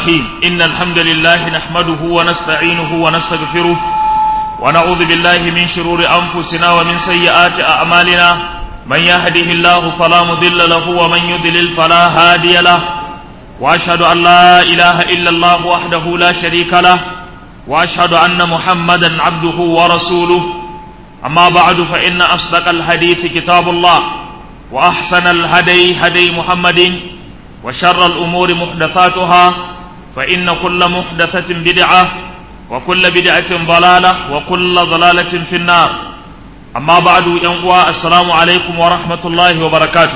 الرحيم إن الحمد لله نحمده ونستعينه ونستغفره ونعوذ بالله من شرور أنفسنا ومن سيئات أعمالنا من يهده الله فلا مضل له ومن يضلل فلا هادي له وأشهد أن لا إله إلا الله وحده لا شريك له وأشهد أن محمدا عبده ورسوله أما بعد فإن أصدق الحديث كتاب الله وأحسن الهدي هدي محمد وشر الأمور محدثاتها فإن كل محدثة بدعة وكل بدعة ضلالة وكل ضلالة في النار أما بعد ينقوى السلام عليكم ورحمة الله وبركاته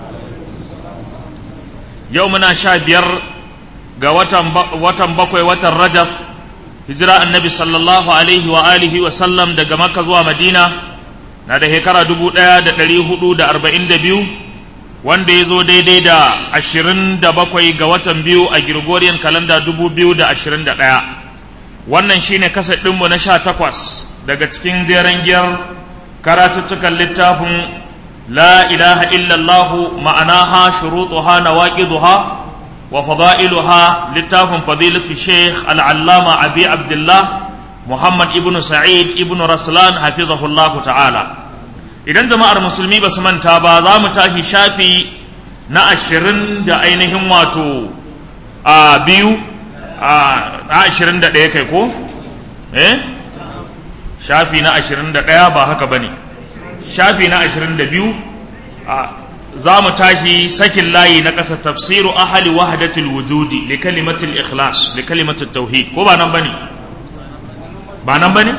يومنا شابير وتن بقوي وتن رجب hijira annabi sallallahu alaihi wa alihi wa sallam daga makka zuwa madina na da shekara dubu ɗaya da ɗari hudu da arba'in da biyu wanda ya zo daidai da ashirin da bakwai ga watan biyu a Gregorian kalanda dubu biyu da ashirin da ɗaya wannan shine kasa ɗinmu na sha takwas daga cikin jeren giyar karatuttukan littafin la ilaha illallahu ma'anaha shurutuha nawaqiduha وفضائلها لتاف فضيلة الشيخ العلامة أبي عبد الله محمد ابن سعيد ابن رسلان حفظه الله تعالى idan jama'ar musulmi ba su manta ba za mu tashi shafi na ashirin da ainihin wato a biyu a ashirin da ɗaya kai ko eh shafi na ashirin da ɗaya ba haka ba ne shafi na ashirin da biyu za mu tashi sakin layi na ƙasa tafsiru ahali wahdatul wujudi li kalimatul ikhlas li kalimatul tauhid ko ba nan bane ba nan bane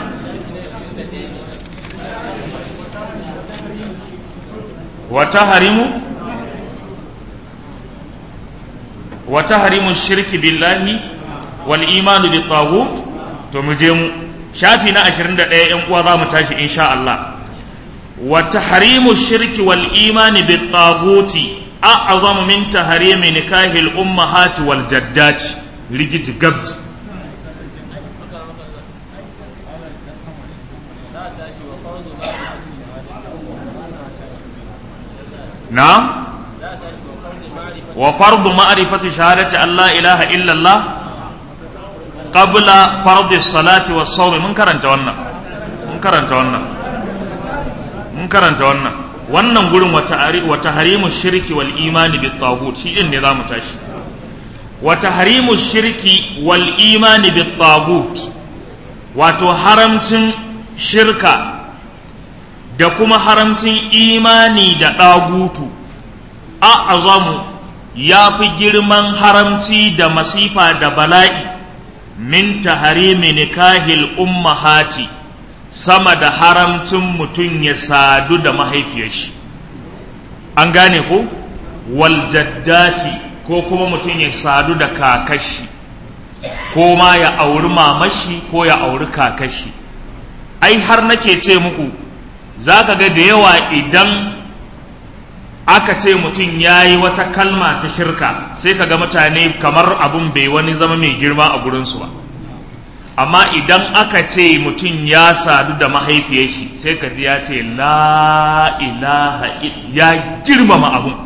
wa tahrimu wa tahrimu shirki billahi wal imanu bit taghut to mu je mu shafi na 21 yan uwa za mu tashi insha Allah وتحريم الشرك والإيمان بالطاغوت أعظم من تحريم نكاح الأمهات والجدات لجت قبض نعم وفرض معرفة شهادة أن لا إله إلا الله قبل فرض الصلاة والصوم من كرنت ونا من كرنت ونا mun karanta wannan wannan gurin wata harimu shirki wal imani bit tagut shi din ne zamu tashi wata harimu shirki wal imani bit tagut wato haramcin shirka da kuma haramcin imani da ɗagutu a azamu ya fi girman haramci da masifa da bala'i min taharimi nikahil ummahati sama da haramcin mutum ya sadu da mahaifiyar shi an gane ko waljaddati ko kuma mutum ya sadu da kakashi ko ma ya auri mamashi ko ya auri kakashi ai har nake ce muku za ka ga da yawa idan aka ce mutum ya yi wata kalma ta shirka sai ka ga mutane kamar abun bai wani zama mai girma a gurinsu ba amma idan aka ce mutum ya sadu da mahaifiyar shi sai ka ji ya ce la ilaha ya girmama abun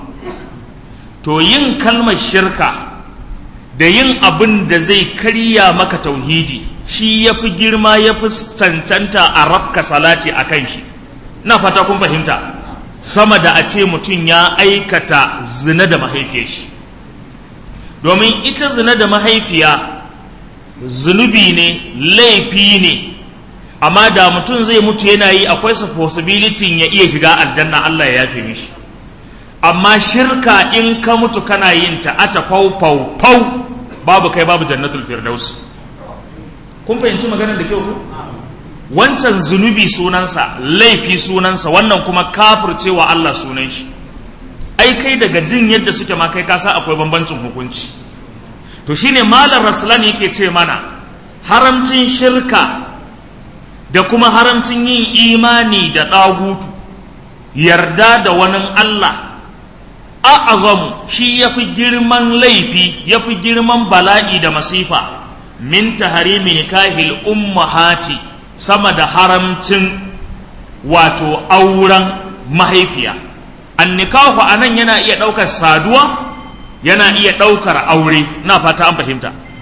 to yin kalmar shirka da yin abin da zai karya maka tauhidi shi ya fi girma ya fi cancanta a rafka salati a kan shi na fata kun fahimta sama da a ce mutum ya aikata zina da mahaifiyar shi domin ita zina da mahaifiya zunubi ne laifi ne amma da mutum zai mutu yana yi akwai su possibility ya iya shiga aljanna Allah ya yafe mishi amma shirka in ka mutu kana yin ta ata fau fau fau babu kai babu jannatul firdaus kun fahimci maganar da kyau ku wancan zunubi sunansa laifi sunansa wannan kuma kafircewa Allah sunan shi ai kai daga jin yadda suke ma kai ka san akwai bambancin hukunci to shine malam rasulan yake ce mana haramcin shirka da kuma haramcin yin imani da ɗagutu yarda da wani Allah a'azamu shi ya fi girman laifi ya fi girman bala'i da masifa min taharimi nikahil ummahati sama da haramcin wato auren mahaifiya an nikahu anan yana iya ɗaukar saduwa yana iya ɗaukar aure na fata an fahimta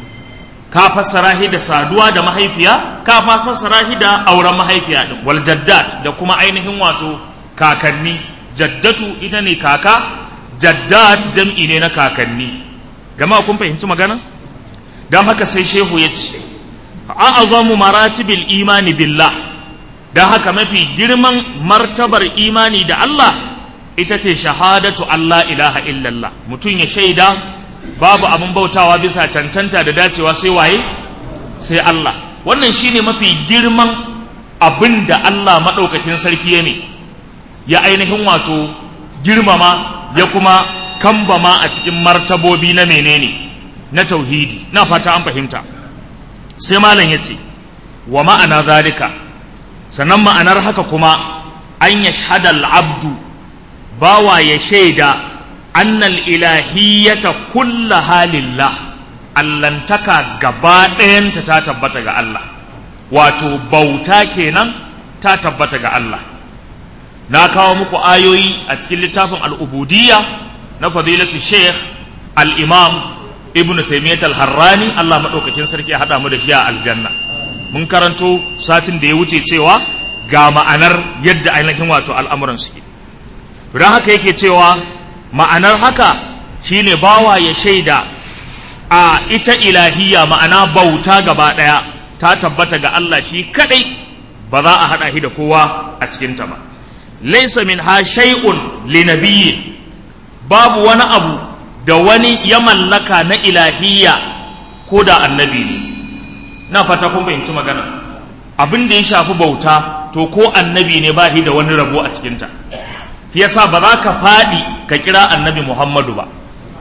ka fassara shi da saduwa da mahaifiya ka fassara shi da auren mahaifiya din wal jaddat da kuma ainihin wato kakanni jaddatu ita ne kaka jaddat jam'i ne na kakanni jama'a kun fahimci magana dan haka sai shehu ya ce a'azamu maratibil imani billah dan haka mafi girman martabar imani da Allah ita ce shahadatu Allah ilaha illallah mutum ya shaida babu abin bautawa bisa cancanta da dacewa sai waye sai Allah wannan shine mafi girman abin da Allah maɗaukakin sarki ya ne ya ainihin wato girmama ya kuma kambama a cikin martabobi na menene na tauhidi na fata an fahimta sai malam ya ce wa ma'ana zalika sannan ma'anar haka kuma an yashhada abdu bawa ya shaida annal ilahiyyata kulla halillah allantaka gaba ɗayanta ta tabbata ga Allah wato bauta kenan ta tabbata ga Allah na kawo muku ayoyi a cikin littafin al'ubudiyya na fadilatu sheikh al-imam ibn taymiyyah al-harrani Allah maɗaukakin sarki ya haɗa mu da shi a aljanna mun karanto satin da ya wuce cewa ga ma'anar yadda ainihin wato al'amuran suke don haka yake cewa ma'anar haka shine bawa ya shaida a ita ilahiyya ma'ana bauta gaba ɗaya ta tabbata ga Allah shi kadai ba za a haɗa shi da kowa a cikinta ba laisa min ha shay'un li nabiyyin babu wani abu da wani ya mallaka na ilahiyya ko da annabi ne na fata kun fahimci magana abin da ya shafi bauta to ko annabi ne ba shi da wani rabo a cikinta shi yasa ba za ka faɗi ka kira annabi muhammadu ba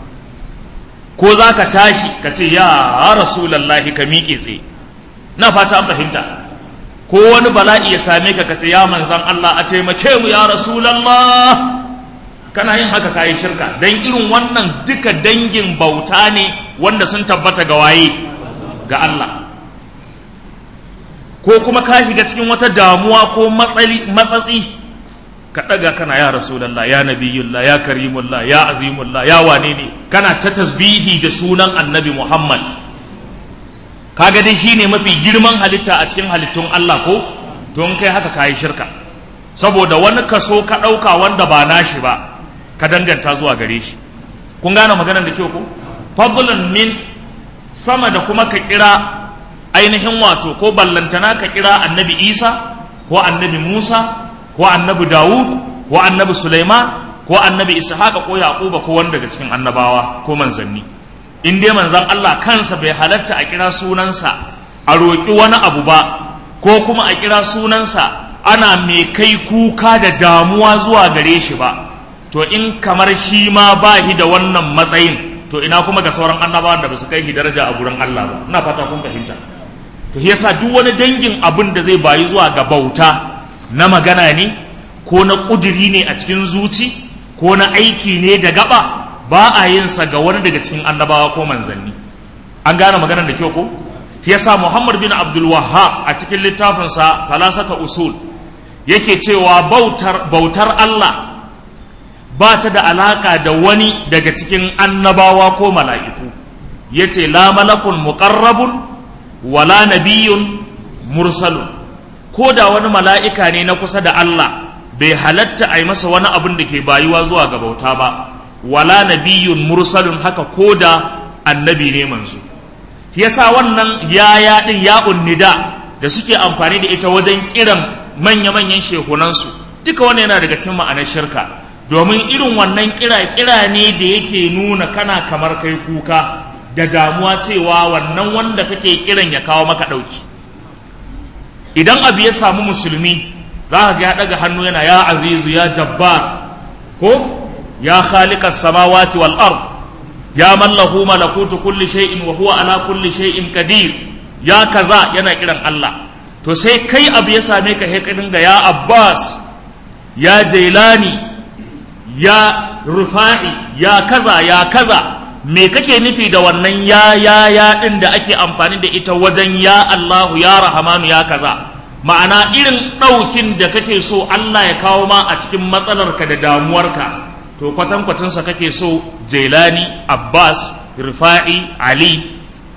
ko za ka tashi ka ce ya rasulallahi ka miƙe tsaye na fata an fahimta ko wani bala'i ya same ka ka ce ya manzan Allah a taimake mu ya rasulallah kana yin haka kayi shirka don irin wannan duka dangin bauta ne wanda sun tabbata ga waye ga Allah ko kuma ka shiga cikin wata damuwa ko matsatsi ka ɗaga kana ya rasulallah ya nabiyullah ya karimullah ya azimullah ya wane ne kana ta tasbihi da sunan annabi muhammad kaga dai shine mafi girman halitta a cikin halittun allah ko to in kai haka kayi shirka saboda wani kaso ka ɗauka wanda ba nashi ba ka danganta zuwa gare shi kun gane maganar da kyau ko fadlan min sama da kuma ka kira ainihin wato ko ballantana ka kira annabi isa ko annabi musa ko annabi Dawud ko annabi Sulaiman ko annabi Ishaq ko Yaquba ko wanda daga cikin annabawa ko manzanni in dai manzan Allah kansa bai halatta a kira sunansa a roƙi wani abu ba ko kuma a kira sunansa ana mai kai kuka da damuwa zuwa gare shi ba to in kamar shi ma ba shi da wannan matsayin to ina kuma ga sauran annabawan da ba su kai shi daraja a gurin Allah ba ina fata kun fahimta to yasa duk wani dangin abin da zai bayi zuwa ga bauta na magana ne ko na ƙudiri ne a cikin zuci ko na aiki ne da gaba ba a yin sa ga wani daga cikin annabawa ko manzanni an gane maganar da kyau ko shi yasa Muhammad bin Abdul Wahhab a cikin littafinsa Salasata Usul yake cewa bautar bautar Allah ba ta da alaka da wani daga cikin annabawa ko mala'iku yace la malakun muqarrabun wala nabiyyun mursalun ko da wani mala'ika ne na kusa da Allah bai halatta a yi masa wani abin da ke bayuwa zuwa ga bauta ba wala nabiyyun mursalun haka ko da annabi ne manzo yasa wannan yaya din ya unnida da suke amfani da ita wajen kiran manya-manyan shehunansu duka wannan yana daga cikin ma'anar shirka domin irin wannan kira kira ne da yake nuna kana kamar kai kuka da damuwa cewa wannan wanda kake kiran ya kawo maka ɗauki idan abu ya samu musulmi za ka ya daga hannu yana ya azizu ya jabbar ko ya khaliqas samawati wal ard ya man lahu malakutu kulli shay'in wa huwa ala kulli shay'in qadir ya kaza yana kiran Allah to sai kai abu ya same ka he dinga ya abbas ya jailani ya rufa'i ya kaza ya kaza me kake nufi da wannan ya ya ya din da ake amfani da ita wajen ya Allahu ya Rahamanu ya kaza ma'ana irin ɗaukin da kake so Allah ya kawo ma a cikin matsalarka da damuwarka to kwatankwacinsa kake so Jailani Abbas Rifa'i Ali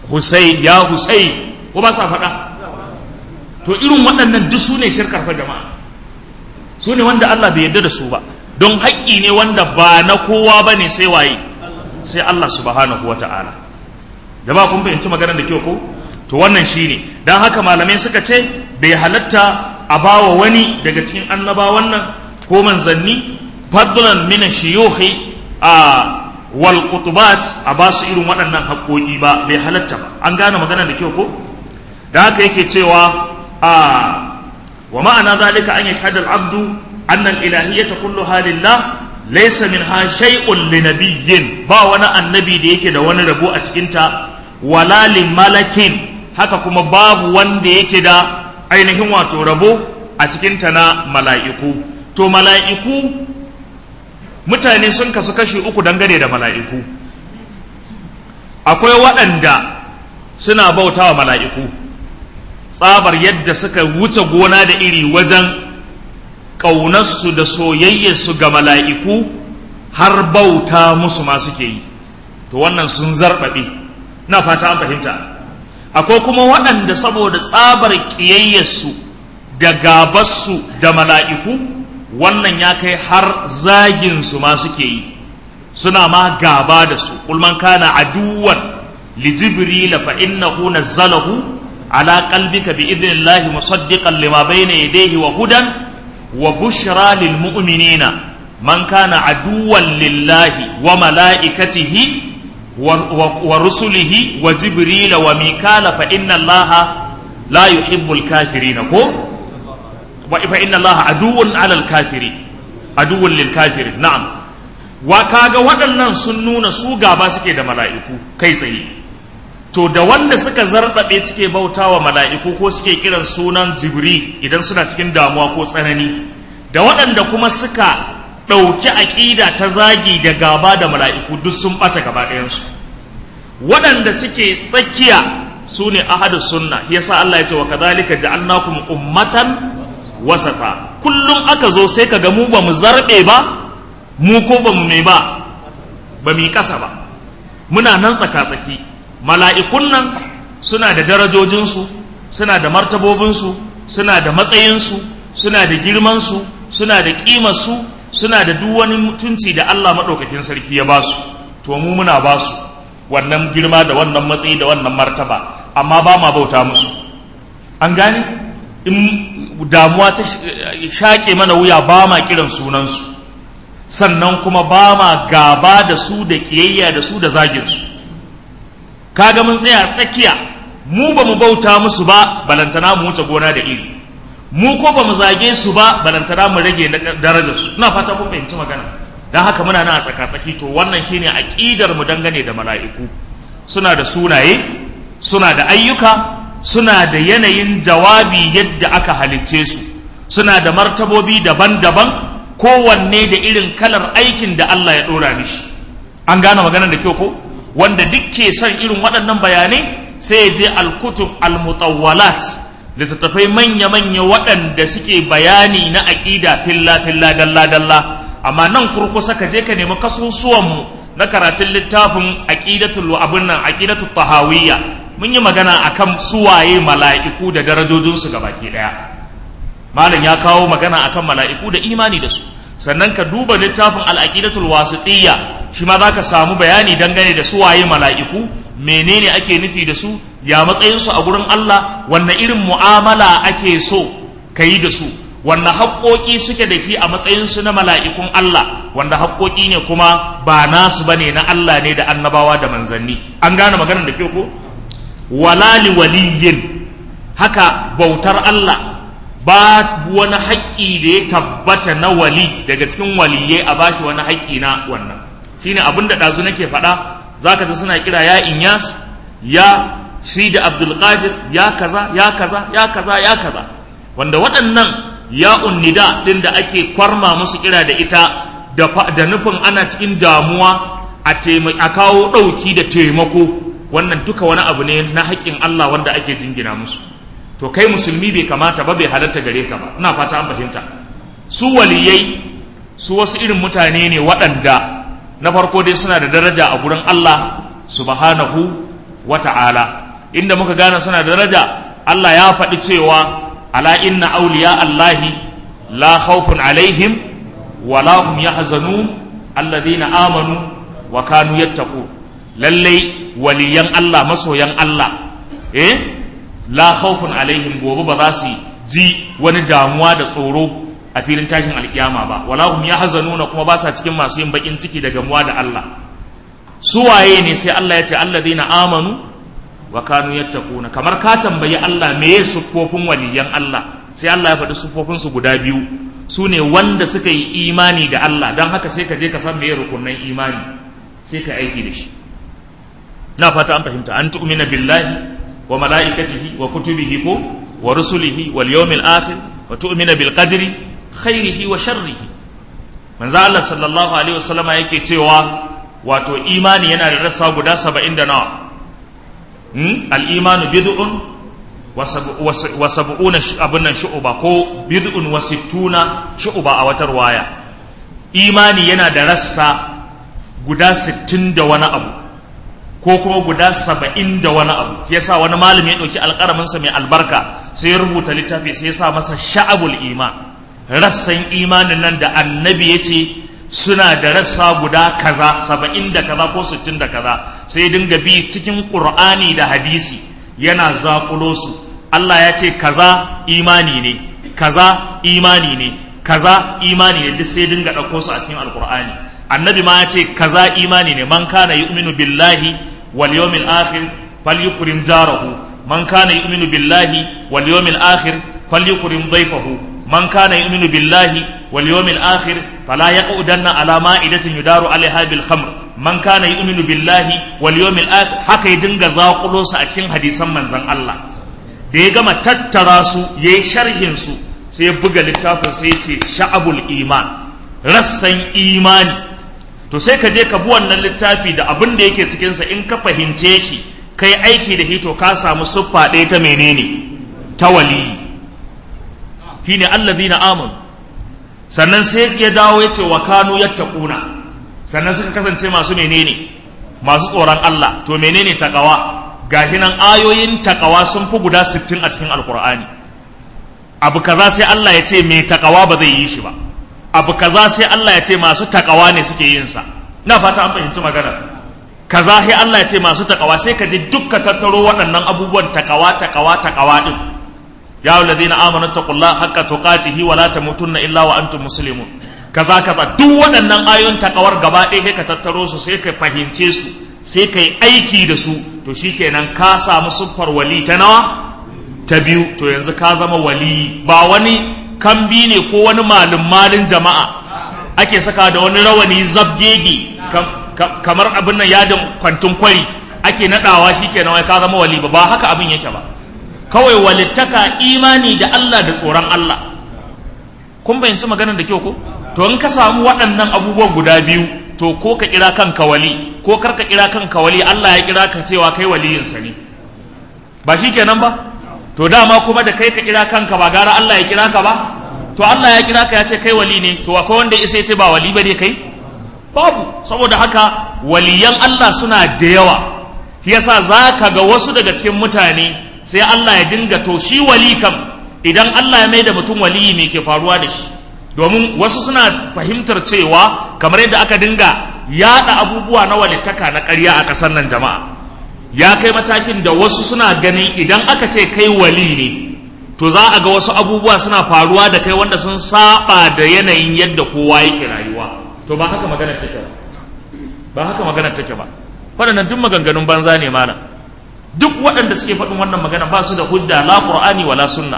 Hussein ya Hussein ko ba sa faɗa to irin waɗannan duk su ne shirkar fa jama'a su ne wanda Allah bai yarda da su ba don haƙƙi ne wanda ba na kowa ba ne sai waye sai Allah subhanahu wa ta'ala jama'a kun fahimci maganar da kyau ko to wannan shine dan haka malamai suka ce bai halatta a bawa wani daga cikin annabawan nan ko manzanni fadlan min shiyukhi a wal qutubat a ba su irin waɗannan haƙoƙi ba bai halatta ba an gane maganar da kyau ko da haka yake cewa a wa ma'ana zalika an yashhadu al-abdu anna al-ilahiyyata kulluha lillah laysa minha shay'un li nabiyyin ba wani annabi da yake da wani rabo a cikin ta wala li malakin haka kuma babu wanda yake da ainihin wato rabo a cikin ta na mala'iku to mala'iku mutane sun kasu kashi uku dangane da mala'iku akwai waɗanda suna bautawa mala'iku tsabar yadda suka wuce gona da iri wajen ƙaunarsu da soyayyarsu ga mala'iku har bauta musu ma suke yi to wannan sun zarɓaɓe na fata an fahimta akwai kuma waɗanda saboda tsabar ƙiyayyarsu da gabarsu da mala'iku wannan ya kai har zaginsu ma suke yi suna ma gaba da su kulman kana aduwan li jibrila fa innahu nazzalahu على قلبك بإذن الله مصدقا لما بين يديه وهدى وبشرى للمؤمنين من كان عدوا لله وملائكته ورسله وجبريل وميكال فإن الله لا يحب الكافرين فإن الله عدو على الكافرين عدو للكافرين نعم وكاغا waɗannan sun nuna su gaba suke da mala'iku kai tsaye to da wanda suka zarbabe suke bautawa mala'iku ko suke kiran sunan jibri idan suna cikin damuwa ko tsanani da waɗanda kuma suka ɗauki aƙida ta zagi da gaba da mala'iku duk sun ɓata gaba ɗayansu waɗanda suke tsakiya su ne ahadu sunna yasa Allah ya ce wa kadhalika ja'alnakum ummatan wasata kullum aka zo sai ka ga mu ba mu zarbe ba mu ko ba mu mai ba ba mu yi ƙasa ba muna nan tsaka-tsaki mala'ikun nan suna da darajojinsu suna da martabobinsu suna da matsayinsu suna da girmansu suna da ƙimarsu suna da duk wani mutunci da Allah maɗaukakin sarki ya ba su to mu muna ba su wannan girma da wannan matsayi da wannan martaba amma ba ma bauta musu an gane in damuwa ta shaƙe mana wuya ba ma kiran sunansu sannan kuma ba ma gaba da su da ƙiyayya da su da zaginsu kaga mun tsaya tsakiya mu ba mu bauta musu ba balantana mu wuce gona da iri mu ko ba mu zage su ba balantana mu rage darajar su ina fata kun fahimci magana dan haka muna nan a tsaka tsaki to wannan shine aqidar mu dangane da mala'iku suna da sunaye suna da ayyuka suna da yanayin jawabi yadda aka halicce su suna da martabobi daban-daban kowanne da irin kalar aikin da Allah ya dora mishi an gane maganar da kyau ko wanda duk ke son irin waɗannan bayanai sai ya je alkutub almutawwalat littattafai manya-manya waɗanda suke bayani na aƙida filla-filla dalla-dalla amma nan kurkusa ka je ka nemi kasusuwanmu na karatun littafin aqidatul abin nan aqidatul tahawiyya mun yi magana akan suwaye mala'iku da darajojinsu baki ɗaya malam ya kawo magana akan mala'iku da imani da su sannan ka duba littafin al'aqidatul wasitiyya shi ma zaka samu bayani dangane da su waye mala'iku menene ake nufi da su ya matsayin su a gurin Allah wanne irin mu'amala ake so kayi da su wanne haƙoƙi suke da shi a matsayin su na mala'ikun Allah wanda haƙoƙi ne kuma ba nasu bane na Allah ne da annabawa da manzanni an gane maganar da ke ko walali waliyin haka bautar Allah ba wani haƙƙi da ya tabbata na wali daga cikin waliyai a bashi wani haƙƙi na wannan shine abin da ɗazu nake faɗa za ka ji suna kira ya inyas ya shi da abdulkadir ya kaza ya kaza ya kaza ya kaza wanda waɗannan ya unnida ɗin da ake kwarma musu kira da ita da nufin ana cikin damuwa a kawo ɗauki da taimako wannan duka wani abu ne na haƙƙin Allah wanda ake jingina musu to kai musulmi bai kamata ba bai halatta gare ka ba ina fata an fahimta su waliyai su wasu irin mutane ne waɗanda na farko dai suna da daraja a gurin Allah subhanahu wa ta'ala inda muka gane suna da daraja Allah ya faɗi cewa ala inna awliya Allahi la khawfun alaihim wa la hum yahzanun alladhina amanu wa kanu yattaqun lallai waliyan Allah masoyan Allah eh la khawfun alaihim gobe ba za su ji wani damuwa da tsoro a filin tashin alkiyama ba wala hum yahzanuna kuma ba sa cikin masu yin bakin ciki da gamuwa da Allah su waye ne sai Allah ya ce alladhina amanu wa kanu yattaquna kamar ka tambayi Allah me ya siffofin waliyan Allah sai Allah ya faɗi siffofin su guda biyu su ne wanda suka yi imani da Allah don haka sai ka je ka san me rukunan imani sai ka aiki da shi na fata an fahimta an tu'mina billahi wa mala'ikatihi wa kutubihi ko wa rusulihi wal yawmil akhir wa tu'mina bil qadri khairihi wa sharrihi manzo Allah sallallahu alaihi wasallama yake cewa wato imani yana da rassa guda 70 da nawa hmm? al imanu bid'un wa sab'una abun nan shu'ba ko bid'un wa sittuna shu'ba a watar waya imani yana da rassa guda 60 da wani abu ko kuma guda saba'in da wani abu shi yasa wani malami ya ɗauki alƙaraminsa mai albarka sai ya rubuta littafi sai ya sa masa sha'abul iman rassan imanin nan da annabi ya ce suna da rassa guda kaza saba'in da kaza ko sittin da kaza sai dinga bi cikin ƙur'ani da hadisi yana zaƙulo su Allah ya ce kaza imani ne kaza imani ne kaza imani ne duk sai dinga ɗauko su a cikin alƙur'ani annabi ma ya ce kaza imani ne man kana yu'minu billahi wal yawmil akhir falyukrim jarahu man kana yu'minu billahi wal yawmil akhir falyukrim dhayfahu man kana yu'minu billahi wal yawmil akhir fala yaqudanna ala ma'idatin yudaru alaiha bil khamr man kana yu'minu billahi wal yawmil akhir haka ya dinga zakulo su a cikin hadisan manzon Allah da ya gama tattara su yayi sharhin su sai ya buga littafin sai ya ce sha'abul iman rassan imani to sai ka je ka bi wannan littafi da abin da yake cikinsa in ka fahimce shi kai aiki da hito ka samu siffa ɗaya ta menene ta waliyi shine allazina amanu sannan sai ya dawo ya ce wa kanu yattaquna sannan suka kasance masu menene masu tsoron Allah to menene takawa gashi nan ayoyin takawa sun fi guda 60 a cikin alkur'ani abu kaza sai Allah ya ce mai takawa ba zai yi shi ba abu kaza sai Allah ya ce masu takawa ne suke yin sa na fata an fahimci magana kaza sai Allah ya ce masu takawa sai ka ji dukka tattaro waɗannan abubuwan takawa takawa takawa din ya alladhina amanu taqullaha haqqa tuqatihi wa la tamutunna illa wa antum muslimun kaza kaza duk waɗannan ayoyin takawar gaba ɗaya sai ka tattaro su sai ka fahimce su sai ka yi aiki da su to shikenan ka samu siffar wali ta nawa ta biyu to yanzu ka zama wali ba wani kambi ne ko wani malin malin jama'a ake saka da wani rawani zabgege kamar abin nan yadin kwantun kwari ake nadawa shikenan wai ka zama wali ba ba haka abin yake ba kawai walittaka imani da Allah da tsoron Allah kun bayyanci maganar da kyau ko to in ka samu waɗannan abubuwan guda biyu to ko ka kira kanka wali ko kar ka kira kanka wali Allah ya kira ka cewa kai waliyinsa ne ba shikenan ba to dama kuma da kai ka kira kanka ba gara Allah ya kira ka ba to Allah ya kira ka ya ce kai wali ne to akwai wanda isa ya ce ba wali ba ne kai babu saboda haka waliyan Allah suna da yawa shi yasa za ka ga wasu daga cikin mutane sai Allah ya dinga to shi wali kam idan Allah ya mai da mutum waliyi me ke faruwa da shi domin wasu suna fahimtar cewa kamar yadda aka dinga yada abubuwa na walittaka na ƙarya a ƙasar nan jama'a ya kai matakin da wasu suna ganin idan aka ce kai wali ne to za a ga wasu abubuwa suna faruwa da kai wanda sun saba da yanayin yadda kowa yake rayuwa to ba haka maganar take ba ba haka maganar take ba waɗannan duk maganganun banza ne mana duk waɗanda suke faɗin wannan magana ba su da hujja la qur'ani wala sunna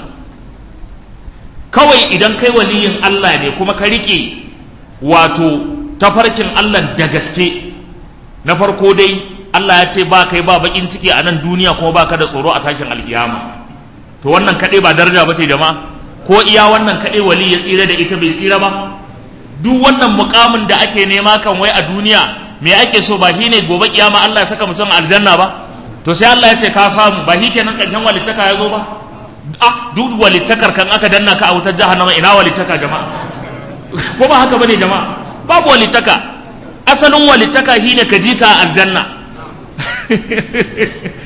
kawai idan kai waliyin Allah ne kuma ka rike wato tafarkin Allah da gaske na farko dai Allah ya ce ba kai ba bakin ciki a nan duniya kuma ba ka da tsoro a tashin alkiyama to wannan kaɗai ba daraja ba ce jama'a ko iya wannan kaɗai wali ya tsira da ita bai tsira ba duk wannan mukamin da ake nema kan wai a duniya me ake so ba shi ne gobe kiyama Allah ya saka mutum aljanna ba to sai Allah ya ce ka samu ba shi kenan karshen walittaka ya zo ba ah duk walittakar kan aka danna ka a wutar jahannama ina walittaka jama'a ko ba haka bane jama'a babu walittaka asalin walittaka shine ka ji ka aljanna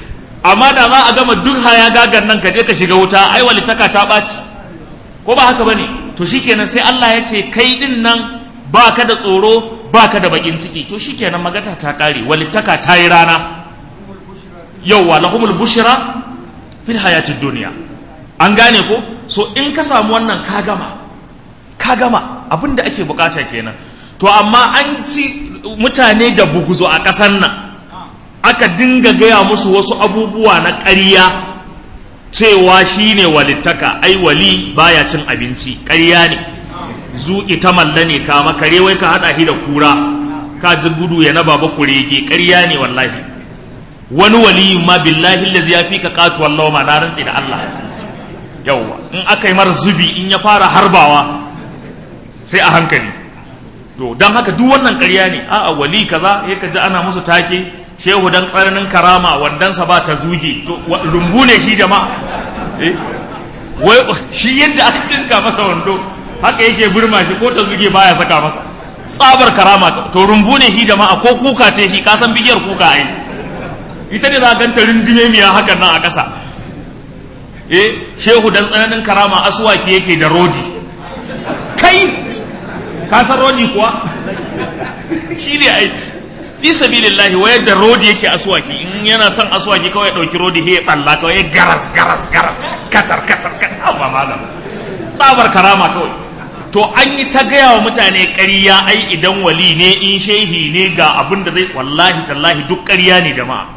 amma da za a gama duk haya gagan nan ka je ka shiga wuta ai walitaka ta ɓaci ko ba haka bane to shikenan sai Allah ya ce kai din nan ba ka da tsoro ba ka da bakin ciki to shikenan magata ta kare walittaka ta yi rana yauwa lahumul bushra fil hayatid duniya an gane ko so in ka samu wannan ka gama ka gama abinda ake bukata kenan to amma an ci mutane da buguzo a ƙasar nan aka dinga gaya musu wasu abubuwa na ƙarya cewa shine walittaka ai wali baya cin abinci ƙarya ne zuƙi ta malla ne kama kare wai ka haɗa shi da kura ka ji gudu ya na baba kurege ƙarya ne wallahi wani waliyin ma billahi lazi ya fi ka ƙatu wallawa ma na rantse da Allah yawwa in aka yi mara zubi in ya fara harbawa sai a hankali to don haka duk wannan ƙarya ne a'a wali kaza ya ka ji ana musu take shehu dan tsananin karama wandansa ba ta zuge to rumbu ne shi jama'a eh wai shi yadda aka dinka masa wando haka yake burma shi ko ta zuge baya saka masa tsabar karama to rumbu ne shi jama'a ko kuka ce shi kasan bigiyar kuka ai ita ne za a ganta rindume miya hakan nan a ƙasa eh shehu dan tsananin karama aswaki yake da rodi kai ka san rodi kuwa shi ne ai fi sabilillahi wayar da rodi yake aswaki in yana son aswaki kawai dauki rodi he tsalla kawai garas garas garas kacar kacar kacar ba malam tsabar karama kawai to an yi ta gaya wa mutane ƙarya ai idan wali ne in shehi ne ga abin da zai wallahi tallahi duk ƙarya ne jama'a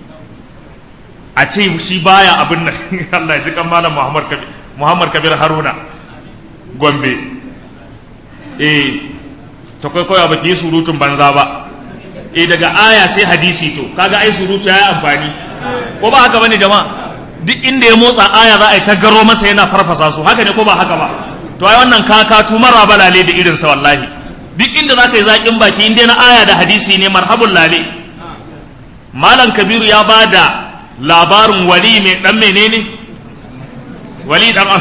a ce shi baya abin nan Allah ya ji kan malam Muhammad Kabir Muhammad Kabir Haruna Gombe eh sakwai koya baki yi surutun banza ba eh daga aya sai hadisi to kaga ai surutu ya amfani ko ba haka bane jama'a duk inda ya motsa aya za a yi ta garo masa yana farfasa su haka ne ko ba haka ba to ai wannan kakatu mara balale da irin sa wallahi duk inda za ka yi zaƙin baki inda na aya da hadisi ne marhabun lale malam kabiru ya ba da labarin wali mai dan menene wali dan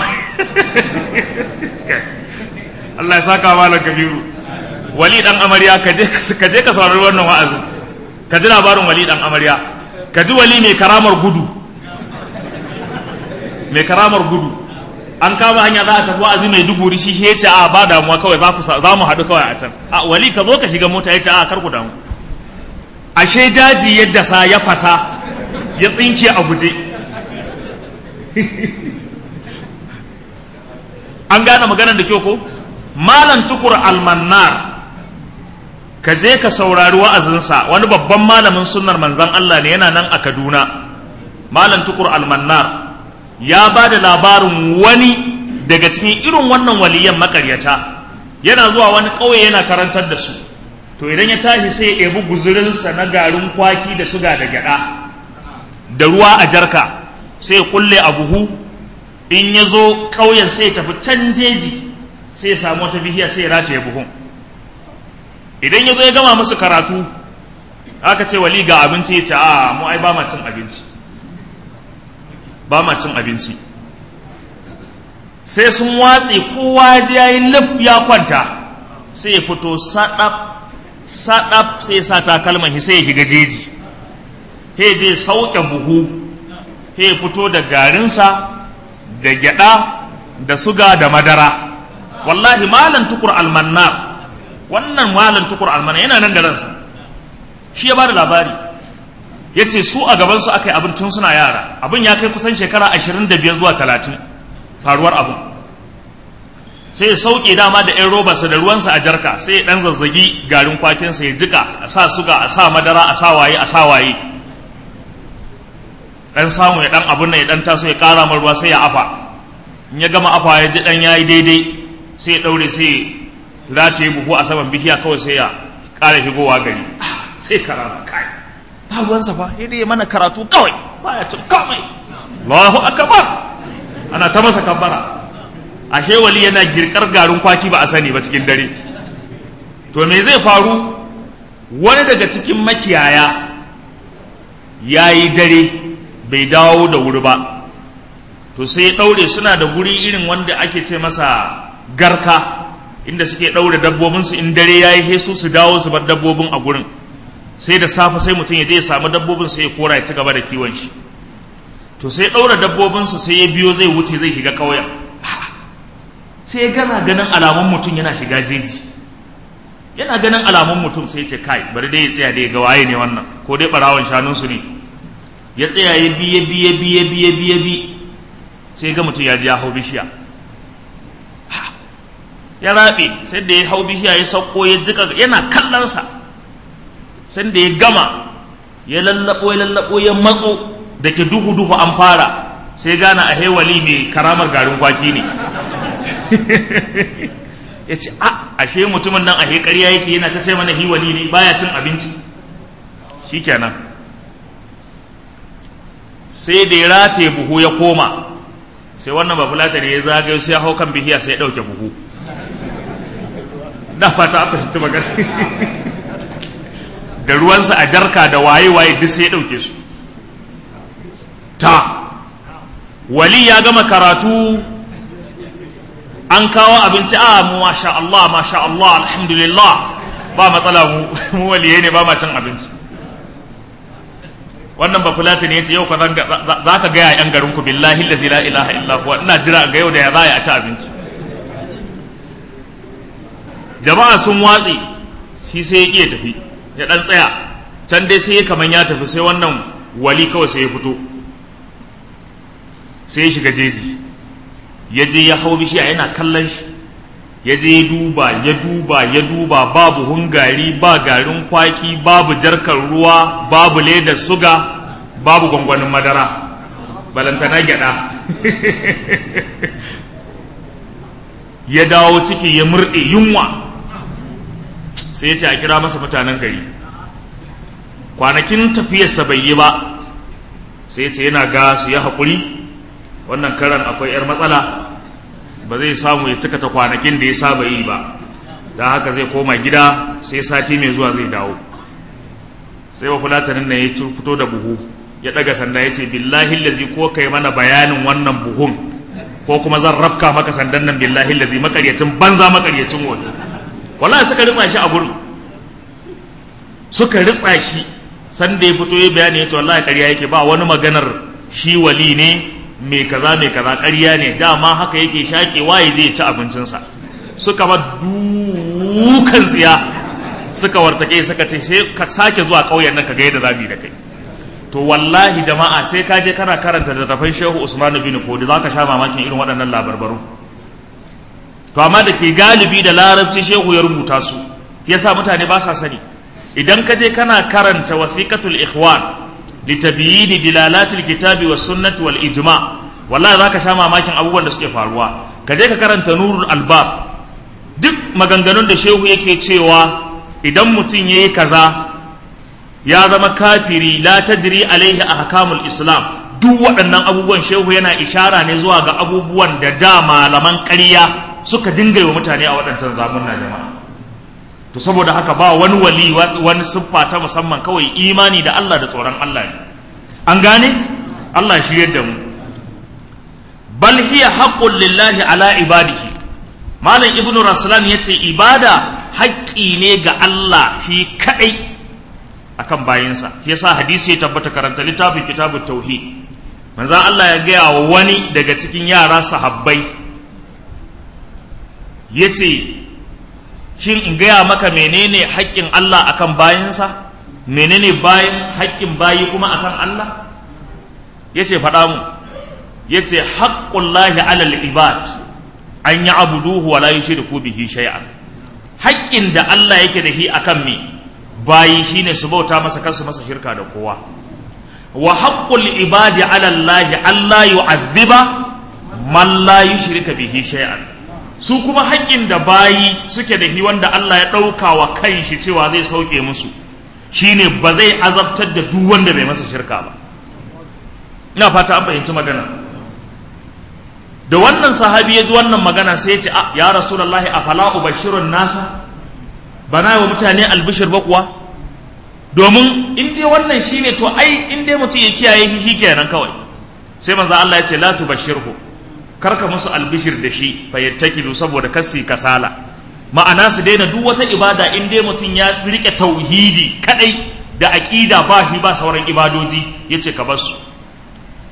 Allah ya saka malam kabiru wali dan amarya ka je ka saurari wannan wa'azi ka ji labarin wali dan amarya ka ji wali mai karamar gudu mai karamar gudu an kama hanya za a tafi wa'azi mai duguri shi ya ce a ba damuwa kawai za ku za mu haɗu kawai a can a wali ka zo ka shiga mota ya ce a kar ku damu ashe daji yadda sa ya fasa ya tsinke a guje an gane maganar da kyau ko malam tukur almannar ka je ka saurari wa'azinsa wani babban malamin sunnar manzan Allah ne yana nan a Kaduna malam tukur almannar ya ba da labarin wani daga cikin irin wannan waliyan makaryata yana zuwa wani ƙauye yana karantar da su to idan ya tashi sai ya ebi guzurinsa na garin kwaki da suga da gyada da ruwa a jarka sai ya kulle a buhu in ya zo ƙauyen sai ya tafi can jeji sai ya samu wata bihiya sai ya rataye buhun idan ya zo ya gama musu karatu aka ce wali ga abinci ya ce a mu ai ba ma cin abinci ba ma cin abinci sai sun watse kowa ya yi lif ya kwanta sai ya fito saɗaf saɗaf sai ya sa takalman sai ya shiga jeji he je sauke buhu he fito da garinsa da gyada da suga da madara wallahi malam tukur almannar wannan malam tukur almannar yana nan da ransa shi ya bada labari ya ce su a gabansu aka yi abin tun suna yara abin ya kai kusan shekara ashirin da biyar zuwa talatin faruwar abin sai ya sauke dama da 'yan robarsa da ruwansa a jarka sai ya dan zazzagi garin kwakinsa ya jika a sa suga a sa madara a sa waye a sa waye dan samu ya dan abun nan ya dan taso ya kara mar ruwa sai ya afa in ya gama afa ya ji dan yayi daidai sai ya daure sai ya rataye buhu a saman bishiya kawai sai ya kara shigowa gari sai karama kai ba ruwansa fa ya dai mana karatu kawai baya cin komai Allahu akbar ana ta masa kabbara ashe wali yana girkar garin kwaki ba a sani ba cikin dare to me zai faru wani daga cikin makiyaya ya yi dare bai dawo da wuri ba to sai ya ɗaure suna da guri irin wanda ake ce masa garka inda suke ɗaure dabbobinsu in dare ya yi hesu su dawo su bar dabbobin a gurin sai da safe sai mutum ya je ya samu dabbobin sai ya kora ya ci gaba da kiwon shi to sai ɗaura dabbobinsa sai ya biyo zai wuce zai shiga ƙauyen sai ya gana ganin alamun mutum yana shiga jeji yana ganin alamun mutum sai ce kai bari dai ya tsaya da ya ga waye ne wannan ko dai ɓarawon shanunsu ne ya tsaya ya bi ya bi ya bi ya bi ya bi ya bi sai ga mutum ya ji ya hau bishiya ya raɓe sai da ya hau bishiya ya sauko ya jika yana kallonsa sai da ya gama ya lallaɓo ya lallaɓo ya matso da ke duhu duhu an fara sai gana a hewali mai karamar garin kwaki ne ya ce a ashe mutumin nan a ƙarya yake yana ta ce mana hiwali ne baya cin abinci shikenan sai da ya rataye buhu ya koma sai wannan ba fulata ne ya zagayo sai ya hau kan bihiya sai ya ɗauke buhu da fata a fahimci magana da ruwansa a jarka da waye-waye duk sai ya ɗauke su ta wali ya gama karatu an kawo abinci a mu masha Allah masha Allah alhamdulillah ba matsala mu mu waliye ne ba ma cin abinci wannan ba fulata ne yace yau ka za ka gaya yan garin ku billahi allazi la ilaha illa huwa ina jira ga yau da ya zaya a ci abinci jama'a sun watsi shi sai ya ƙi ya tafi ya ɗan tsaya can dai sai ya kaman ya tafi sai wannan wali kawai sai ya fito sai ya shiga jeji ya je ya hau bishiya yana kallon shi ya je ya duba ya duba ya duba babu hungari ba garin kwaki babu jarkar ruwa babu ledar suga babu gwangwanin madara balantana gyada ya dawo ciki ya murɗe yunwa sai ya ce a kira masa mutanen gari kwanakin tafiyarsa bai yi ba sai ya ce yana ga su ya haƙuri wannan karan akwai 'yar matsala ba zai samu ya cika ta kwanakin da ya saba yi ba don haka zai koma gida sai sati mai zuwa zai dawo sai wa fulatanin na ya fito da buhu ya ɗaga sanda ya ce billahi lazi ko kai mana bayanin wannan buhun ko kuma zan rafka maka sandan nan billahi lazi makaryacin banza makaryacin wani wallahi suka ritsa shi a gurin suka ritsa shi sanda ya fito ya bayani ya ce wallahi ƙarya yake ba wani maganar shi wali ne mai kaza mai kaza ƙarya ne dama haka yake shaƙewa ya je ya ci abincinsa suka ba dukan tsiya suka wartake suka ce sai ka sake zuwa ƙauyen nan ka ga yadda zamu yi da kai to wallahi jama'a sai ka je kana karanta da tafan shehu usman bin fodi za ka sha mamakin irin waɗannan labarbaru to amma da ke galibi da larabci shehu ya rubuta su yasa mutane ba sa sani idan ka je kana karanta wasiqatul ikhwan litabiyini dilalatil kitabi was sunnati wal ijma wallahi zaka sha mamakin abubuwan da suke faruwa ka je ka karanta nurul albab duk maganganun da shehu yake cewa idan mutum yayi kaza ya zama kafiri la tajri alaihi ahkamul islam duk waɗannan abubuwan shehu yana ishara ne zuwa ga abubuwan da da malaman ƙarya suka dinga wa mutane a waɗancan zamunna jama'a to saboda haka ba wani wali wani siffa ta musamman kawai imani da Allah da tsoron Allah ne an gane Allah shi yadda mu bal hiya haqqun lillahi ala ibadihi malam ibnu raslan yace ibada haƙƙi ne ga Allah shi kadai akan bayinsa shi yasa hadisi ya tabbata karanta littafin kitabut tauhid manzon Allah ya gaya wa wani daga cikin yara sahabbai yace shin in gaya maka menene haƙƙin Allah akan bayinsa menene bayin haƙƙin bayi kuma akan Allah yace faɗa mu yace haqqullahi alal ibad an ya'buduhu wa la yushriku bihi shay'an haƙƙin da Allah yake da shi akan me bayi shine su bauta masa kansu masa shirka da kowa wa haqqul ibadi ala Allah alla yu'adhiba man la yushrika bihi shay'an su kuma haƙƙin da bayi suke da hi wanda Allah ya ɗauka wa kanshi cewa zai sauke musu shine ba zai azabtar da duk wanda bai masa shirka ba ina fata an fahimci magana da wannan sahabi ya ji wannan magana sai ya ce ya rasulullahi afala ubashirun nasa bana wa mutane albishir ba kuwa domin in dai wannan shine to ai in dai mutum ya kiyaye shi kenan kawai sai manzo Allah ya ce la tubashirhu karka musu albishir da shi fa yattakilu saboda kasi kasala ma'ana su daina duk wata ibada in dai mutum ya rike tauhidi kadai da aqida ba shi ba sauran ibadoji yace ka bar su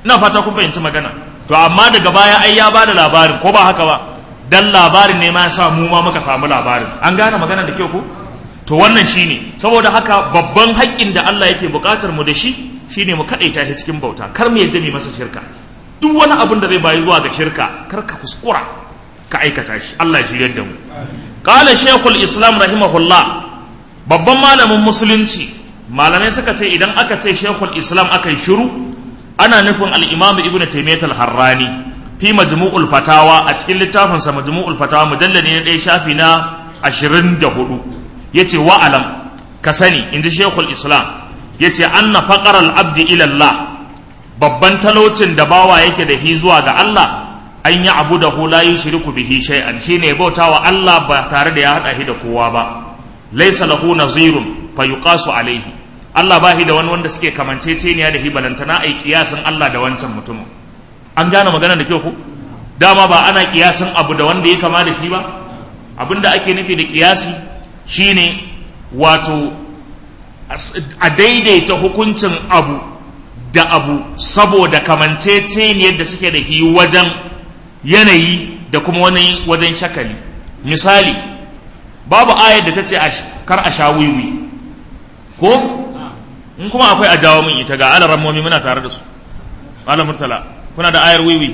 ina fata kun fahimci magana to amma daga baya ai ya bada labarin ko ba haka ba dan labarin ne ma ya sa mu ma muka samu labarin an gane magana da kyau ko to wannan shine saboda haka babban haƙƙin da Allah yake buƙatar mu da shi shine mu kadaita shi cikin bauta kar mu yadda mu masa shirka duk wani abin da zai bayi zuwa ga shirka kar ka kuskura ka aikata shi Allah ya shiryar da mu qala shaykhul islam rahimahullah babban malamin musulunci malamai suka ce idan aka ce shaykhul islam aka yi shiru ana nufin al-imam ibnu taymiyyah al-harrani fi majmu'ul fatawa a cikin littafinsa majmu'ul fatawa mujalladi na ɗaya shafi na ashirin da hudu ya ce wa'alam ka sani in ji shekul islam ya ce an na faƙar al'abdi ilallah babban talaucin da bawa yake da hi zuwa ga Allah an yi abu da hula yi shiriku bihi shay'an shi ne bauta wa Allah ba tare da ya haɗa shi da kowa ba laisa lahu nazirun fa yuqasu alaihi Allah ba shi da wani wanda suke kamanceceniya da hi balantana ai kiyasin Allah da wancan mutumin an gane magana da kyau ku dama ba ana kiyasin abu da wanda ya kama da shi ba abinda ake nufi da kiyasi shine wato a daidaita hukuncin abu da abu saboda kamanceceniyar da suke da shi wajen yanayi da kuma wani wajen shakali misali babu ayar da ta ce kar a sha wiwi ko in kuma akwai a jawo min ita ga alaran muna tare da su malam murtala kuna da ayar wiwi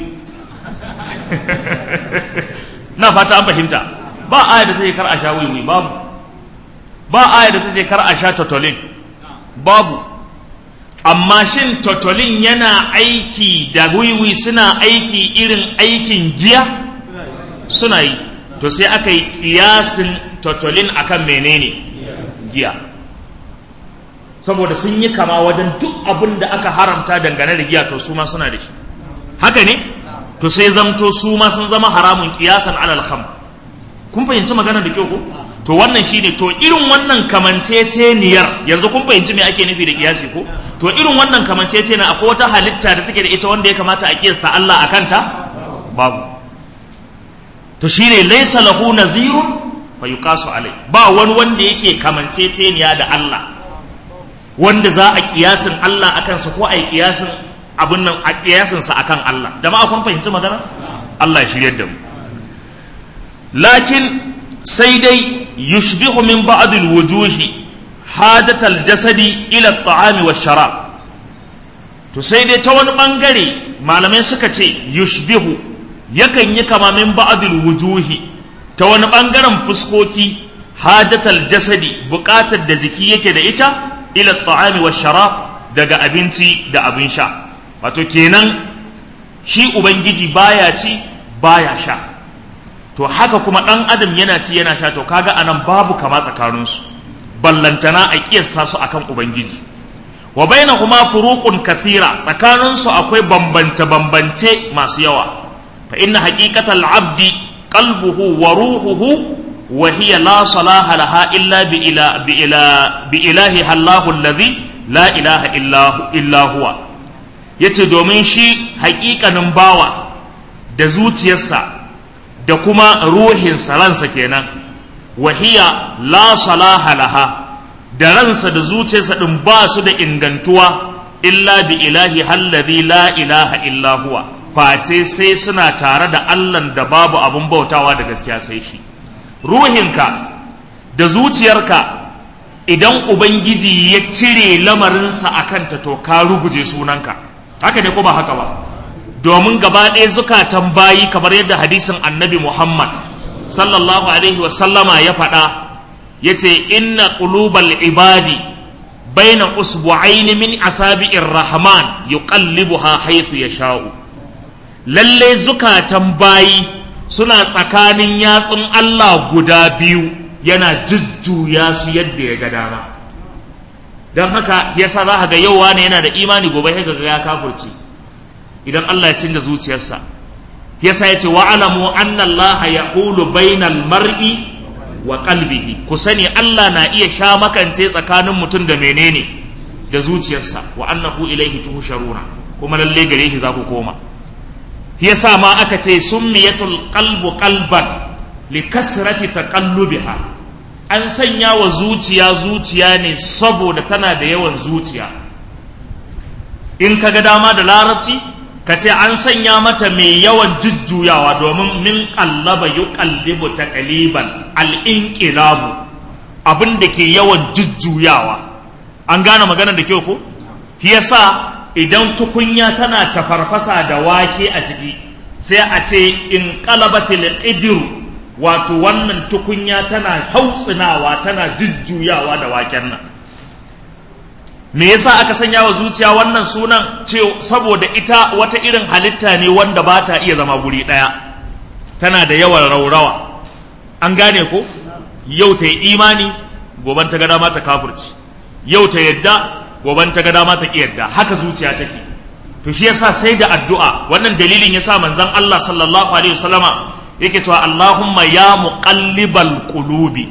na fata an fahimta ba ayar da ta ce kar a sha wiwi babu ba ayar da ta ce kar a sha totolin babu amma shin totolin yana aiki da wiwi suna aiki irin aikin giya suna yi to sai aka yi kiyasin totolin akan menene giya saboda sun yi kama wajen duk abin da aka haramta dangane da giya to su ma suna da shi haka ne to sai zamto su ma sun zama haramun kiyasan alal kham kun fahimci magana da kyau ko to wannan shine to irin wannan kamanceceniyar yanzu kun fahimci me ake nufi da kiyasi ko to irin wannan kamanceceniyar akwai wata halitta da take da ita wanda ya kamata a kiyasta Allah a kanta babu to shine laysa lahu nazirun fa yuqasu alai ba wani wanda yake kamanceceniya da Allah wanda za a kiyasin Allah akan sa ko a yi kiyasin abin nan a kiyasinsa akan Allah jama'a kun fahimci magana Allah ya shiryar da mu lakin sai dai yushbihu min ba'd al-wujuhi hadat al-jasadi ila at-ta'ami wash-sharab to sai dai ta wani bangare malamai suka ce yushbihu yakan yi kama min ba'd al-wujuhi ta wani bangaren fuskoki hadat al-jasadi buƙatar da jiki yake da ita ila at-ta'ami wash-sharab daga abinci da abin sha wato kenan shi ubangiji baya ci baya sha to haka kuma ɗan adam yana ci yana sha to kaga anan babu kama tsakaninsu ballantana a kiyasta su akan ubangiji wa bainahuma furuqun kathira tsakaninsu akwai bambance bambance masu yawa fa inna haqiqatal abdi qalbuhu wa ruhuhu wa hiya la salaha laha illa bi ila bi ila bi ilahi allahu alladhi la ilaha illa huwa ya ce domin shi haƙiƙanin bawa da zuciyarsa da kuma ruhinsa ransa kenan wahiya la salaha laha da ransa da zuciyarsa ɗin ba su da ingantuwa illa bi ilahi halladhi la ilaha illa huwa face sai suna tare da allan da babu abun bautawa da gaskiya sai shi ruhinka da zuciyarka idan ubangiji ya cire lamarinsa a kanta to ka ruguje sunanka haka ne ko ba haka ba domin gaba ɗaya zukatan bayi kamar yadda hadisin annabi muhammad sallallahu alaihi wasallama ya faɗa ya ce inna qulubal ibadi baina usbu'aini min asabi'ir rahman yuqallibuha haythu yasha'u lalle zukatan bayi suna tsakanin yatsun Allah guda biyu yana jujjuya su yadda ya ga dama don haka yasa za ka ga yau wani yana da imani gobe sai ga ya kafurci idan Allah ya canza zuciyarsa yasa ya ce wa alamu anna Allah yaqulu bainal mar'i wa qalbihi ku sani Allah na iya sha makance tsakanin mutum da menene da zuciyarsa wa annahu ilaihi tuhsharuna kuma lalle gare shi za ku koma yasa ma aka ce summiyatul qalbu qalban li kasrati taqallubiha an sanya wa zuciya zuciya ne saboda tana da yawan zuciya in kaga dama da larabci ka ce an sanya mata mai yawan jujjuyawa domin min kallaba yuqallibu taqliban al-inqilabu abin da ke yawan jujjuyawa an gane maganar da kyau ko shi yasa idan tukunya tana tafarfasa da wake a ciki sai a ce in qalabatil qidru wato wannan tukunya tana hautsinawa tana jujjuyawa da waken nan me yasa aka sanya wa zuciya wannan sunan ce saboda ita wata irin halitta ne wanda ba ta iya zama guri ɗaya tana da yawan raurawa an gane ko yau ta yi imani goban ta ga dama ta kafurci yau ta yadda goban ta ga dama ta ki yadda haka zuciya take to shi yasa sai da addu'a wannan dalilin yasa manzon Allah sallallahu alaihi wasallama yake cewa Allahumma ya muqallibal qulubi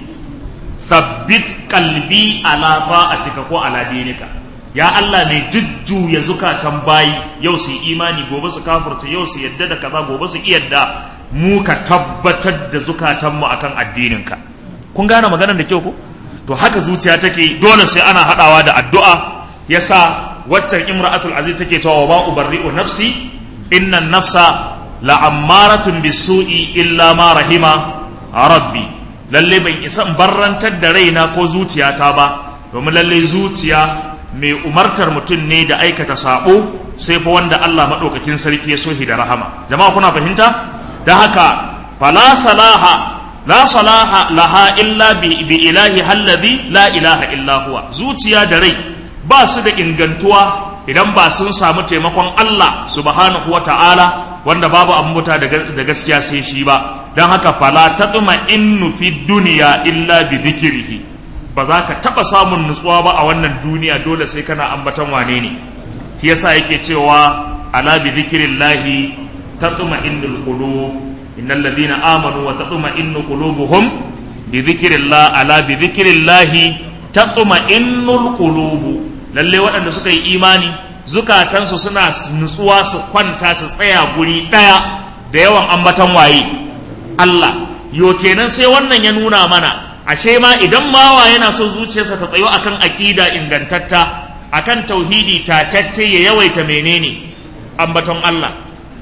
thabbit qalbi ala ta'atika ko ala dinika ya Allah mai jujjuya zukatan bayi yau su imani gobe su kafurta yau su yadda da kaza gobe su yadda mu ka tabbatar da zukatan mu akan addininka kun gane maganar da kyau ko to haka zuciya take dole sai ana hadawa da addu'a yasa waccan imra'atul aziz take cewa wa ba ubarri'u nafsi inna nafsa la'ammaratun bisu'i illa ma rahima rabbi lalle ban isa in barrantar da raina ko zuciyata ba domin lalle zuciya mai umartar mutum ne da aikata sabo sai fa wanda Allah maɗaukakin sarki ya sohi da rahama jama'a kuna fahimta da haka fala salaha la salaha laha illa bi, bi ilahi halladhi la ilaha illa huwa zuciya da rai ba su da ingantuwa idan ba sun samu taimakon Allah subhanahu wa ta'ala wanda babu abubuwa da gaskiya sai shi ba don haka fala ta tsuma innu fi duniya illa bi zikirihi ba za ka taɓa samun nutsuwa ba a wannan duniya dole sai kana ambatan wane ne shi yasa yake cewa ala bi zikirillahi ta tsuma innul qulub innal ladina amanu wa ta tsuma innu qulubuhum bi zikirillah ala bi zikirillahi ta tsuma innul qulubu lalle waɗanda suka yi imani zukatansu suna nutsuwa su kwanta su tsaya guri ɗaya da yawan ambatan waye Allah yo kenan sai wannan ya nuna mana ashe ma idan mawa yana son zuciyarsa ta tsayo akan aƙida ingantatta akan tauhidi tacacce ya yawaita menene ambaton Allah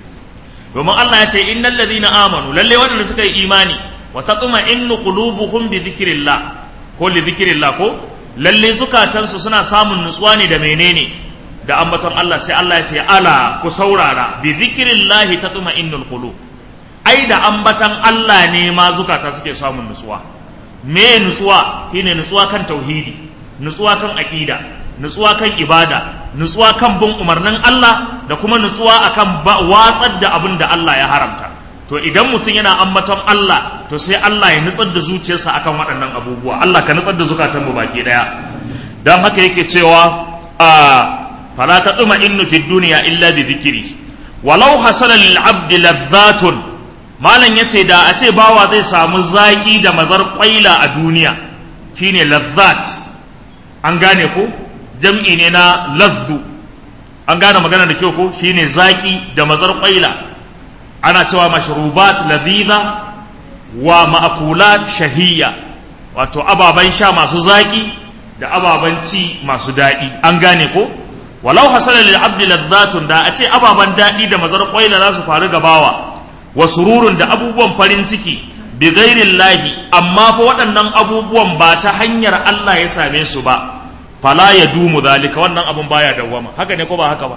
domin Allah ya ce innal ladina amanu lalle waɗanda suka yi imani wa taquma innu qulubuhum bi dhikrillah ko li dhikrillah ko lalle zukatansu suna samun nutsuwa ne da menene da ambaton Allah sai Allah ya ce ala ku saurara bi zikrillahi tatma'innul qulub ai da ambaton Allah ne ma zukata suke samun nutsuwa me nutsuwa shine nutsuwa kan tauhidi nutsuwa kan aqida nutsuwa kan ibada nutsuwa kan bin umarnin Allah da kuma nutsuwa akan watsar da abin da Allah ya haramta to idan mutum yana ambaton Allah to sai Allah ya nutsar da zuciyarsa akan waɗannan abubuwa Allah ka nutsar da zukatan mu baki daya dan haka yake cewa a fala taduma innu fi dunya illa bi dhikri walau hasala lil abdi ladhatun malan yace da a ce bawa zai samu zaki da mazar kwaila a duniya shine ladhat an gane ko jam'i ne na ladhu an gane magana da kyau ko shine zaki da mazar kwaila ana cewa mashrubat ladhiza wa ma'kulat shahiyya wato ababan sha masu zaki da ababan ci masu daɗi an gane ko walau hasala lil abdi ladhatun da a ce ababan daɗi da mazar kwaila za su faru gabawa wa sururun da abubuwan farin ciki bi ghairillahi amma fa waɗannan abubuwan ba ta hanyar Allah ya same su ba fala ya dumu zalika wannan abun baya dawwama haka ne ko ba haka ba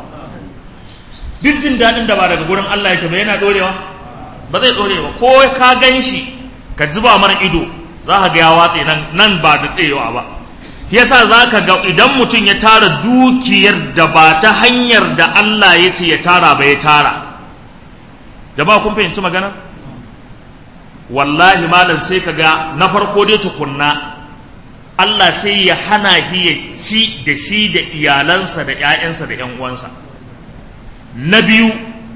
duk jin daɗin da ba daga gurin Allah yake ba yana dorewa ba zai dore ba ko ka gan shi ka zuba mar ido za ka ga ya watse nan nan ba da tsayewa ba yasa za ka ga idan mutum ya tara dukiyar da ba ta hanyar da Allah ya ce ya tara ba ya tara jama'a kun fahimci magana wallahi malam sai ka ga na farko dai tukunna Allah sai ya hana shi ya ci da shi da iyalansa da 'ya'yansa da 'yan uwansa na biyu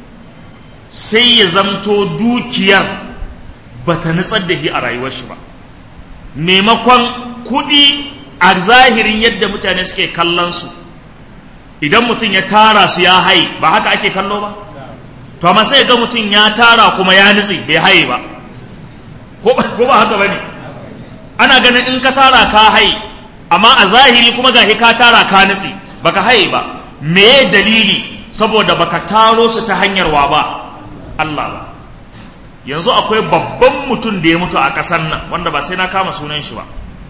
sai ya zamto dukiyar ba ta nutsar da shi a rayuwar shi ba maimakon kuɗi a zahirin yadda mutane suke kallon su idan mutum ya tara su ya haye ba haka ake kallo ba to amma sai ga mutum ya tara kuma ya nutse bai haye ba ko ba haka ba ne ana ganin in ka tara ka haye amma a zahiri kuma gashi ka tara ka nutse baka haye ba me dalili saboda baka taro su ta hanyar wa ba Allah ba yanzu akwai babban mutum da ya mutu a ƙasar nan wanda ba sai na kama sunan shi ba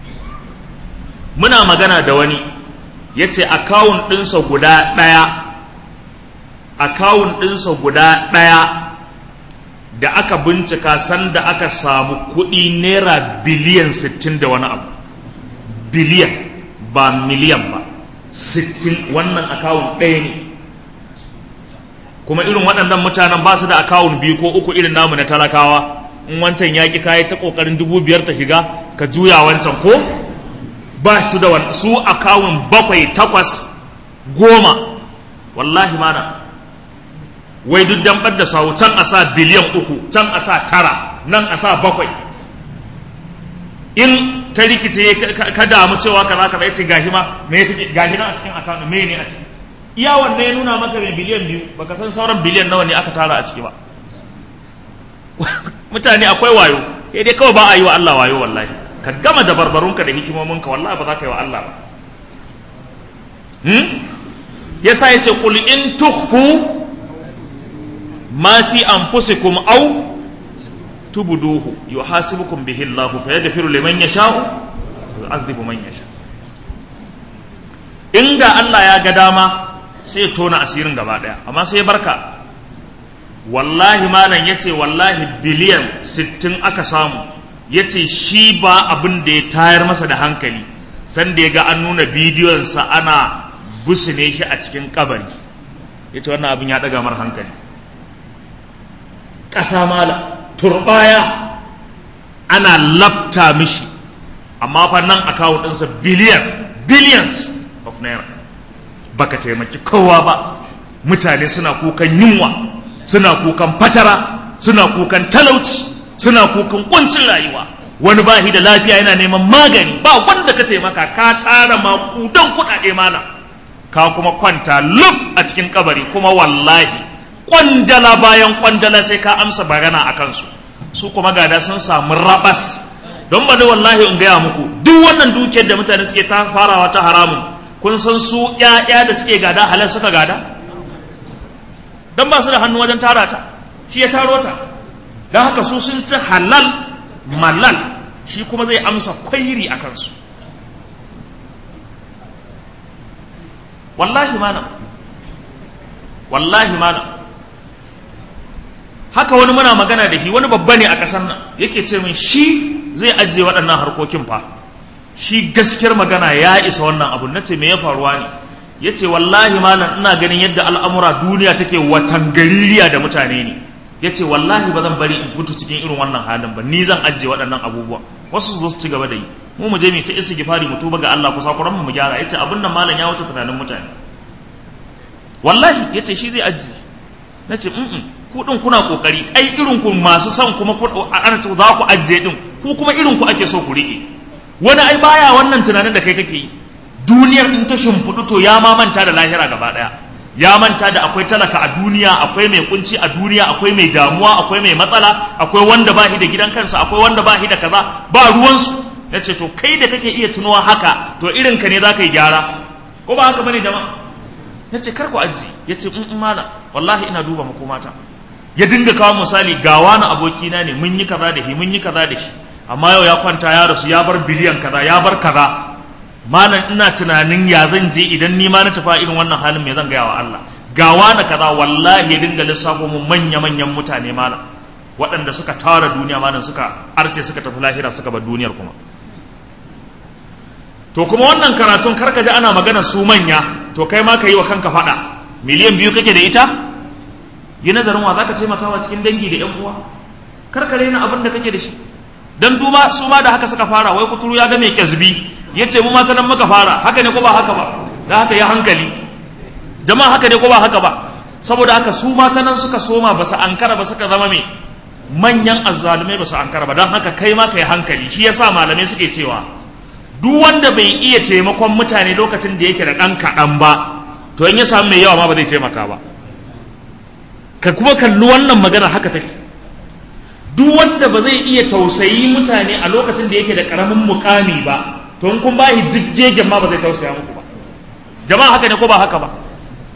muna magana da wani ya ce akawun ɗinsa guda ɗaya akawun ɗinsa guda ɗaya da aka bincika sanda aka samu kuɗi naira biliyan 60 da wani abu biliyan ba miliyan ba 60 wannan akawun ɗaya ne kuma irin waɗannan mutanen ba su da akawun biyu ko uku irin namu na talakawa in wancan ya ƙi kayi ta ƙoƙarin dubu biyar ta shiga ka juya wancan ko ba su da wani su akawun bakwai takwas goma wallahi mana wai duk dan da sawu can a sa biliyan uku can a sa tara nan a sa bakwai in ta rikice ka damu cewa kaza kaza ya ce gashi ma me gashi na a cikin akawun me ne a ciki iya wanne ya nuna maka mai biliyan biyu baka san sauran biliyan nawa ne aka tara a ciki ba mutane akwai wayo sai dai kawai ba a yi wa Allah wayo wallahi ka gama da barbarunka da hikimominka wallahi ba za ka yi wa Allah ba hmm? yasa ya ce qul in tukhfu ma fi anfusikum aw tubduhu yuhasibukum bihi Allah fa yaghfiru liman yasha'u wa yu'adhibu man yasha inda Allah ya ga dama sai ya tona asirin gaba daya amma sai ya barka wallahi malam yace wallahi biliyan 60 aka samu yace shi ba abin da ya tayar masa da hankali sanda ya ga an nuna bidiyonsa ana busune shi a cikin kabari yace wannan abin ya daga mar hankali ƙasa mala turbaya ana lafta mishi amma fa nan akawun ɗinsa biliyan billions of naira baka taimaki kowa ba mutane suna kukan yunwa suna kukan fatara suna kukan talauci suna kukan kuncin rayuwa wani ba da lafiya yana neman magani ba wanda ka taimaka ka tara makudan kuɗaɗe mana ka kuma kwanta lub a cikin kabari kuma wallahi kwandala bayan kwandala sai ka amsa bagana a kansu su kuma gada sun samu rabas don ba da wallahi in gaya muku duk wannan dukiyar da mutane suke ta farawa ta haramun kun san su ƴaƴa da suke gada halal suka gada don ba su da hannu wajen tara ta shi ya taro ta don haka su sun ci halal malal shi kuma zai amsa kwairi a kansu wallahi mana wallahi mana haka wani muna magana da shi wani babba ne a ƙasar nan yake ce min shi zai ajiye waɗannan harkokin fa shi gaskiyar magana ya isa wannan abu na ce me ya faruwa ne ya ce wallahi malam ina ganin yadda al'amura duniya take watan gaririya da mutane ne ya ce wallahi ba zan bari in mutu cikin irin wannan halin ba ni zan ajiye waɗannan abubuwa wasu su zo su ci gaba da yi mu mu je mu ta istighfari mu tuba ga Allah kusa kuran mu gyara yace abin nan malam ya wuce tunanin mutane wallahi yace shi zai ajiye nace mm ku din kuna kokari ai irin ku masu son kuma ana za ku ajiye din ku kuma irin ku ake so ku rike wani ai baya wannan tunanin da kai kake yi duniyar in ta shimfiɗu to ya ma manta da lahira gaba ɗaya ya manta da akwai talaka a duniya akwai mai kunci a duniya akwai mai damuwa akwai mai matsala akwai wanda ba shi da gidan kansa akwai wanda ba shi da kaza ba ruwansu ya ce to kai da kake iya tunowa haka to irin ka ne za ka yi gyara ko ba haka bane jama'a ya ce kar ku aji ya ce in mana wallahi ina duba makomata ya dinga kawo misali ga wani abokina ne mun yi kaza da shi mun yi kaza da shi amma yau ya kwanta ya rasu ya bar biliyan kaza ya bar kaza malam ina tunanin ya zan je idan ni ma na tafi irin wannan halin me zan gaya wa Allah ga wani kaza wallahi ya dinga lissafo mu manya manyan mutane malam waɗanda suka tara duniya malam suka arce suka tafi lahira suka bar duniyar kuma to kuma wannan karatun karka ji ana magana su manya to kai ma ka yi wa kanka faɗa miliyan biyu kake da ita yi nazarin wa zaka taimakawa cikin dangi da yan uwa karka raina abin da kake da shi dan duma su ma da haka suka fara wai kuturu ya ga mai kyazbi ya ce mu mata nan muka fara haka ne ko ba haka ba da haka ya hankali jama'a haka ne ko ba haka ba saboda haka su mata nan suka soma ba su ankara ba suka zama mai manyan azzalumai ba su ankara ba don haka kai ma ka yi hankali shi yasa malamai suke cewa duk wanda bai iya taimakon mutane lokacin da yake da ɗan kaɗan ba to in ya samu mai yawa ma ba zai taimaka ba ka kuma kalli wannan magana haka take duk wanda ba zai iya tausayi mutane a lokacin da yake da ƙaramin mukami ba to in kun ba shi jiggegen ma ba zai tausaya muku ba jama'a haka ne ko ba haka ba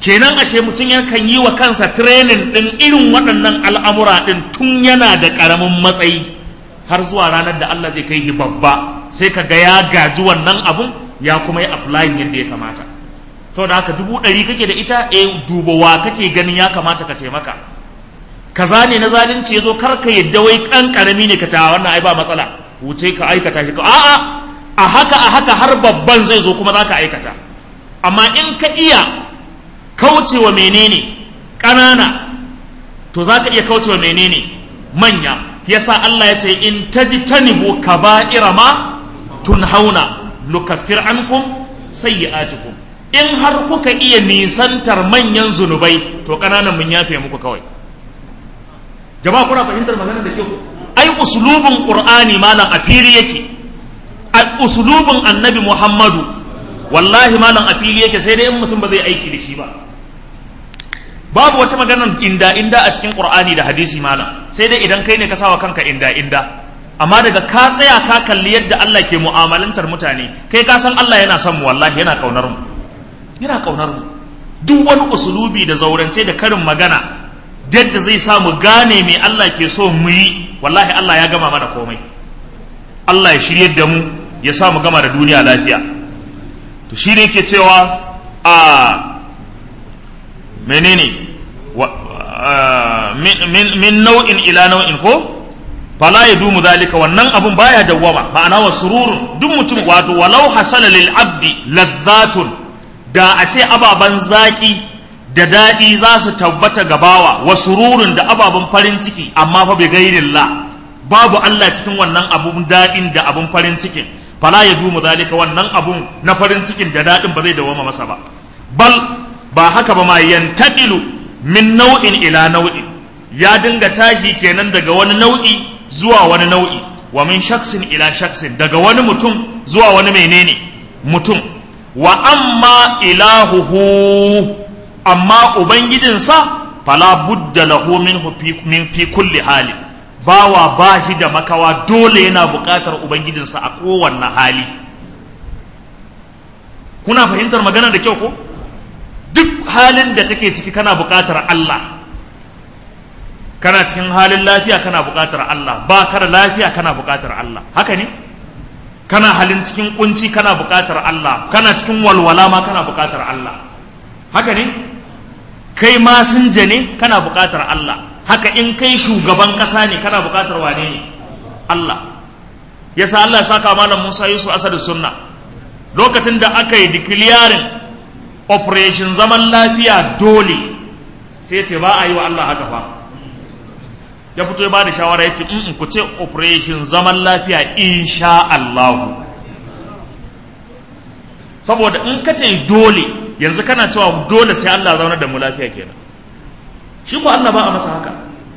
kenan ashe mutum yakan yi wa kansa training ɗin irin waɗannan al'amura ɗin tun yana da ƙaramin matsayi har zuwa ranar da Allah zai kai shi babba sai ka ga ya gaji wannan abun ya kuma yi offline yadda ya kamata saboda haka dubu ɗari kake da ita eh duba wa kake ganin ya kamata ka taimaka kaza ne na zalunci ya zo kar ka yadda wai ƙan ƙarami ne ka ta wannan ai ba matsala wuce ka aikata shi ka a'a a haka a haka har babban zai zo kuma za ka aikata amma in ka iya kaucewa menene ƙanana to za ka iya kaucewa menene manya yasa Allah ya ce in tajtanibu kaba'ira ma tunhauna nukaffir ankum sayyi'atikum in har kuka iya nisantar manyan zunubai to ƙananan mun yafe muku kawai jama'a kuna fahimtar maganar da ke ku ai usulubin qur'ani malam a fili yake usulubin annabi muhammadu wallahi malam a fili yake sai dai in mutum ba zai aiki da shi ba babu wata maganar inda inda a cikin qur'ani da hadisi malam sai dai idan kai ne ka sawa kanka inda inda amma daga ka tsaya ka kalli yadda Allah ke mu'amalantar mutane kai ka san Allah yana son mu wallahi yana kaunar mu yana kaunar mu duk wani usulubi da zaurance da karin magana yadda zai sa mu gane me Allah ke so mu yi wallahi Allah ya gama mana komai Allah ya shiryar da mu ya sa mu gama da duniya lafiya to shi ne ke cewa a menene min nau'in ila nau'in ko fala ya dumu zalika wannan abun baya dawwama ma'ana wa sururun duk mutum wato walau hasala lil abdi ladhatun da a ce ababan zaki da daɗi za su tabbata gabawa wa sururun da ababen farin ciki amma fa bi gairillah babu Allah cikin wannan abun daɗin da abun farin cikin fala ya dumu zalika wannan abun na farin cikin da daɗin ba zai dawama masa ba bal ba haka ba ma yantaqilu min nau'in ila nau'in ya dinga tashi kenan daga wani nau'i zuwa wani nau'i wa min shaksin ila shaksin daga wani mutum zuwa wani menene mutum wa amma ilahuhu amma ubangijinsa fala budda lahu minhu min fi kulli hali bawa bashi da makawa dole yana buƙatar ubangijinsa a kowanne hali kuna fahimtar magana da kyau ko duk halin da kake ciki kana buƙatar Allah kana cikin halin lafiya kana buƙatar Allah ba ka da lafiya kana buƙatar Allah haka ne kana halin cikin kunci kana buƙatar Allah kana cikin walwala ma kana buƙatar Allah haka ne kai masinja ne kana buƙatar Allah haka in kai shugaban ƙasa ne kana buƙatar wane ne Allah yasa Allah ya saka malam Musa Yusuf Asadu Sunna lokacin da aka yi declaring operation zaman lafiya dole sai ce ba a yi wa Allah haka fa ya fito ya ba da shawara ya ce in ku ce operation zaman lafiya insha Allah saboda in ka ce dole yanzu kana cewa dole sai Allah zauna da mu lafiya kenan shi ko Allah ba a masa haka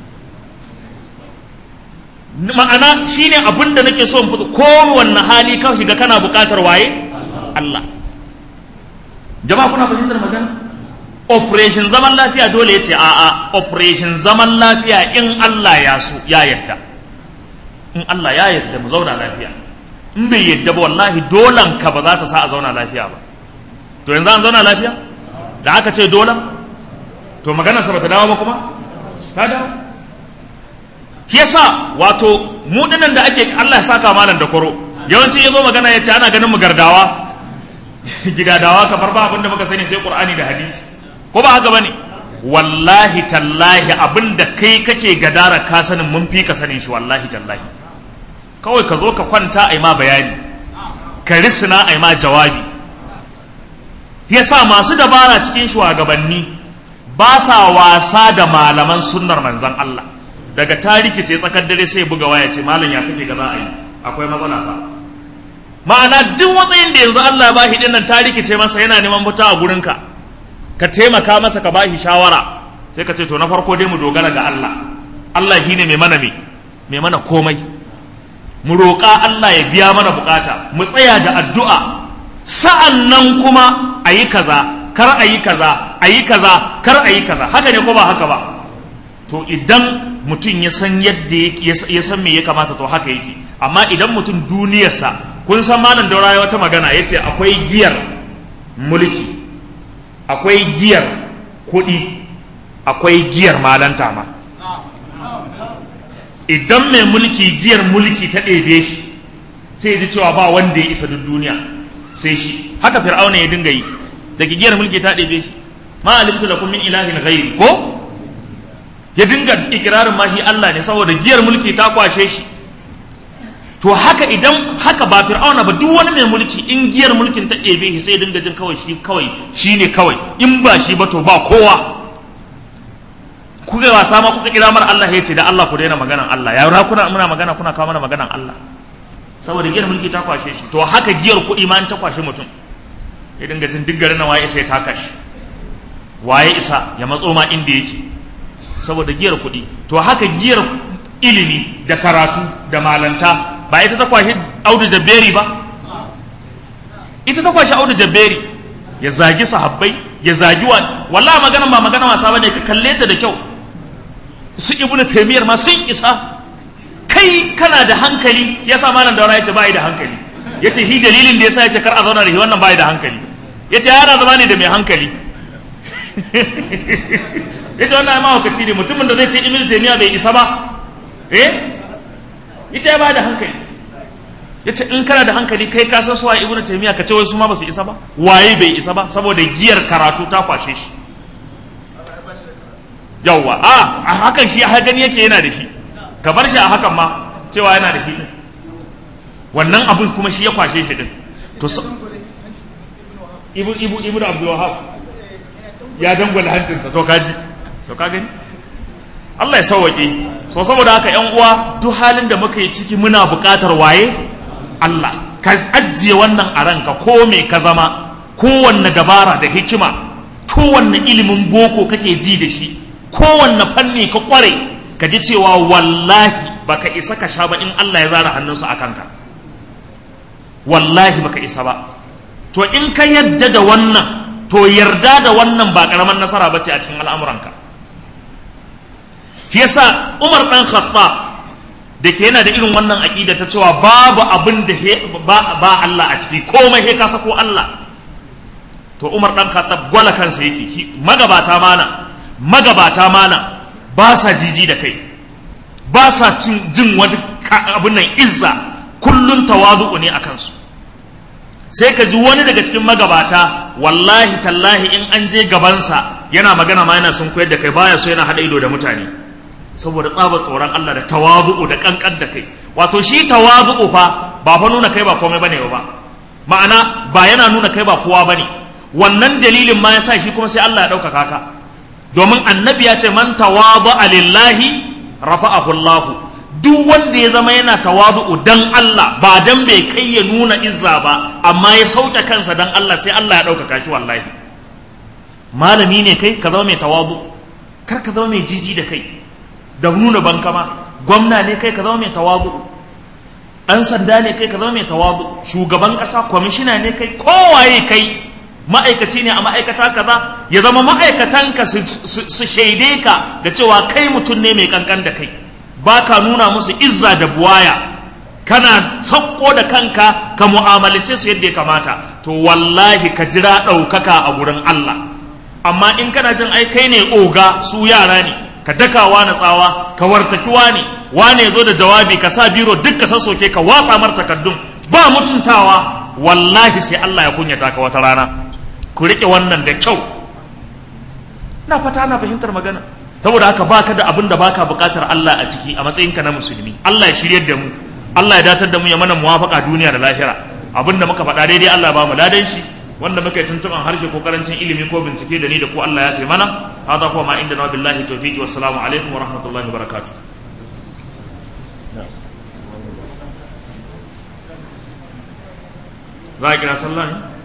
ma'ana shine abin da nake so in fito kowanne hali ka shiga kana buƙatar waye Allah jama'a kuna fahimtar magana operation zaman lafiya dole ya ce a'a operation zaman lafiya in Allah ya so ya yadda in Allah ya yadda mu zauna lafiya in bai yadda ba wallahi dolan ka ba za ta sa a zauna lafiya ba to yanzu an zauna lafiya da aka ce dolan to magana sa bata dawo ba kuma ta dawo shi yasa wato mu dinan da ake Allah ya saka malam da koro yawanci yazo magana yace ana ganin mu gardawa gidadawa kamar ba abin da muka sani sai Qur'ani da hadisi ko ba haka bane wallahi tallahi abin da kai kake gadara ka sanin mun fi ka sanin shi wallahi tallahi kawai ka zo ka kwanta ai ma bayani ka risina ai ma jawabi yasa masu dabara cikin shugabanni ba sa wasa da malaman sunnar manzon Allah daga tariki ce tsakar dare sai buga waya ce malam ya kake ga za a yi akwai matsala fa ma'ana duk matsayin da yanzu Allah ba shi dinnan tariki ce masa yana neman fita a gurinka ka taimaka masa ka bashi shawara sai ka ce to na farko dai mu dogara ga Allah Allah shine mai mana me mai mana komai mu roƙa Allah ya biya mana bukata mu tsaya da addu'a sa'an nan kuma a yi kaza kar a yi kaza a yi kaza kar a yi kaza haka ne ko ba haka ba to idan mutum ya san yadda ya san me ya kamata to haka yake amma idan mutum duniyarsa kun san malam daura wata magana ya ce akwai giyar mulki akwai giyar kuɗi akwai giyar malanta ma idan mai mulki giyar mulki ta ɗebe shi sai ya ji cewa ba wanda ya isa duk duniya sai shi haka fir'auna ya dinga yi daga giyar mulki ta ɗebe shi ma alimtu lakum min ilahin ghairi ko ya dinga ikirarin ma shi Allah ne saboda giyar mulki ta kwashe shi to haka idan haka ba fir'auna ba duk wani mai mulki in giyar mulkin ta ɗebe shi sai dinga jin kawai shi kawai shi ne kawai in ba shi ba to ba kowa kuka wasa ma kuka kira mar Allah ya ce da Allah ku daina maganan Allah ya ra kuna muna magana kuna kawo mana maganan Allah saboda giyar mulki ta kwashe shi to haka giyar kuɗi ma ta kwashe mutum ya dinga jin duk garin waye isa ya taka shi waye isa ya matso ma inda yake saboda giyar kuɗi to haka giyar ilimi da karatu da malanta ba ita ta kwashe audu jabberi ba ita ta kwashe audu jabberi ya zagi sahabbai ya zagi wa wallahi magana ba magana wasa bane ka kalle ta da kyau su ibnu taymiyar ma sun isa kai kana da hankali yasa malam daura yace bai da hankali yace hi dalilin da yasa yace kar a zauna da shi wannan bai da hankali yace yana zama ne da mai hankali yace wannan ma hukaci ne mutumin da zai ce ibnu taymiya bai isa ba eh ita ya ba da hankali ya ce in kana da hankali kai ka san suwa ibnu taymiya ka ce wai su ma ba su isa ba waye bai isa ba saboda giyar karatu ta kwashe shi yawwa a a hakan shi har gani yake yana da shi ka bar shi a hakan ma cewa yana da shi din wannan abin kuma shi ya kwashe shi din to ibu ibu ibu abdul wahab ya dangwala hancinsa to kaji to ka gani Allah ya sauwaƙe so saboda haka ‘yan uwa duk halin da muka yi ciki muna buƙatar waye Allah ka ajiye wannan a ranka ko me ka zama kowanne dabara da hikima kowanne ilimin boko kake ji da shi kowanne fanni ka kware ka ji cewa wallahi baka isa ka sha ba in Allah ya zara hannunsa a kanka wallahi baka isa ba to in ka yadda da wannan to yarda da wannan ba ƙaramin nasara ba ce a cikin al'amuranka shi yasa Umar dan Khattab da ke yana da irin wannan aqida ta cewa babu abin da ba, ba Allah a ciki komai he ka sako Allah to Umar dan Khattab gwala kansa yake magabata mana magabata mana ba sa jiji da kai ba sa jin wani abin nan izza kullun tawazu'u ne a kansu sai ka ji wani daga cikin magabata wallahi tallahi in an je gabansa yana magana ma yana sun koyar da kai baya so yana haɗa ido da mutane saboda tsabar tsoron Allah da tawazu'u da kankan da kai wato shi tawazu'u fa ba fa nuna kai ba komai bane ba ma'ana ba yana nuna kai ba kowa bane wannan dalilin ma yasa shi kuma sai Allah ya ɗaukaka ka domin annabi ya ce man tawadu'a lillahi rafa'ahu Allah duk wanda ya zama yana tawadu'u dan Allah ba dan bai kai ya nuna izza ba amma ya sauke kansa dan Allah sai Allah ya ɗaukaka shi wallahi malami ne kai ka zama mai tawadu kar ka zama mai jiji da kai da nuna bankama gwamna ne kai ka zama mai tawadu ɗan sanda ne kai ka zama mai tawadu shugaban ƙasa kwamishina ne kai kowaye kai ma'aikaci ne a ma'aikata kaza ya zama ma'aikatanka su shaide ka da cewa kai mutum ne mai kankan da kai ba ka nuna musu izza da buwaya kana sauko da kanka ka mu'amalace su yadda ya kamata to wallahi ka jira ɗaukaka a gurin Allah amma in kana jin ai kai ne oga su yara ne ka dakawa na tsawa ka wartaki wane wane zo da jawabi ka sa biro duk ka sassoke ka watsa mar takaddun ba mutuntawa wallahi sai Allah ya kunyata ka wata rana ku rike wannan da kyau na fata na fahimtar magana saboda haka baka da abin da baka bukatar Allah a ciki a matsayinka na musulmi Allah ya shiryar da mu Allah ya datar da mu ya mana muwafaka duniya da lahira abin da muka faɗa daidai Allah ba mu ladan shi wanda muka yi tuntuɓan harshe ko karancin ilimi ko bincike da ni da ku Allah ya fi mana hada kuma ma inda na billahi tawfiqi wassalamu alaikum wa rahmatullahi wa barakatuh za a kira sallah ne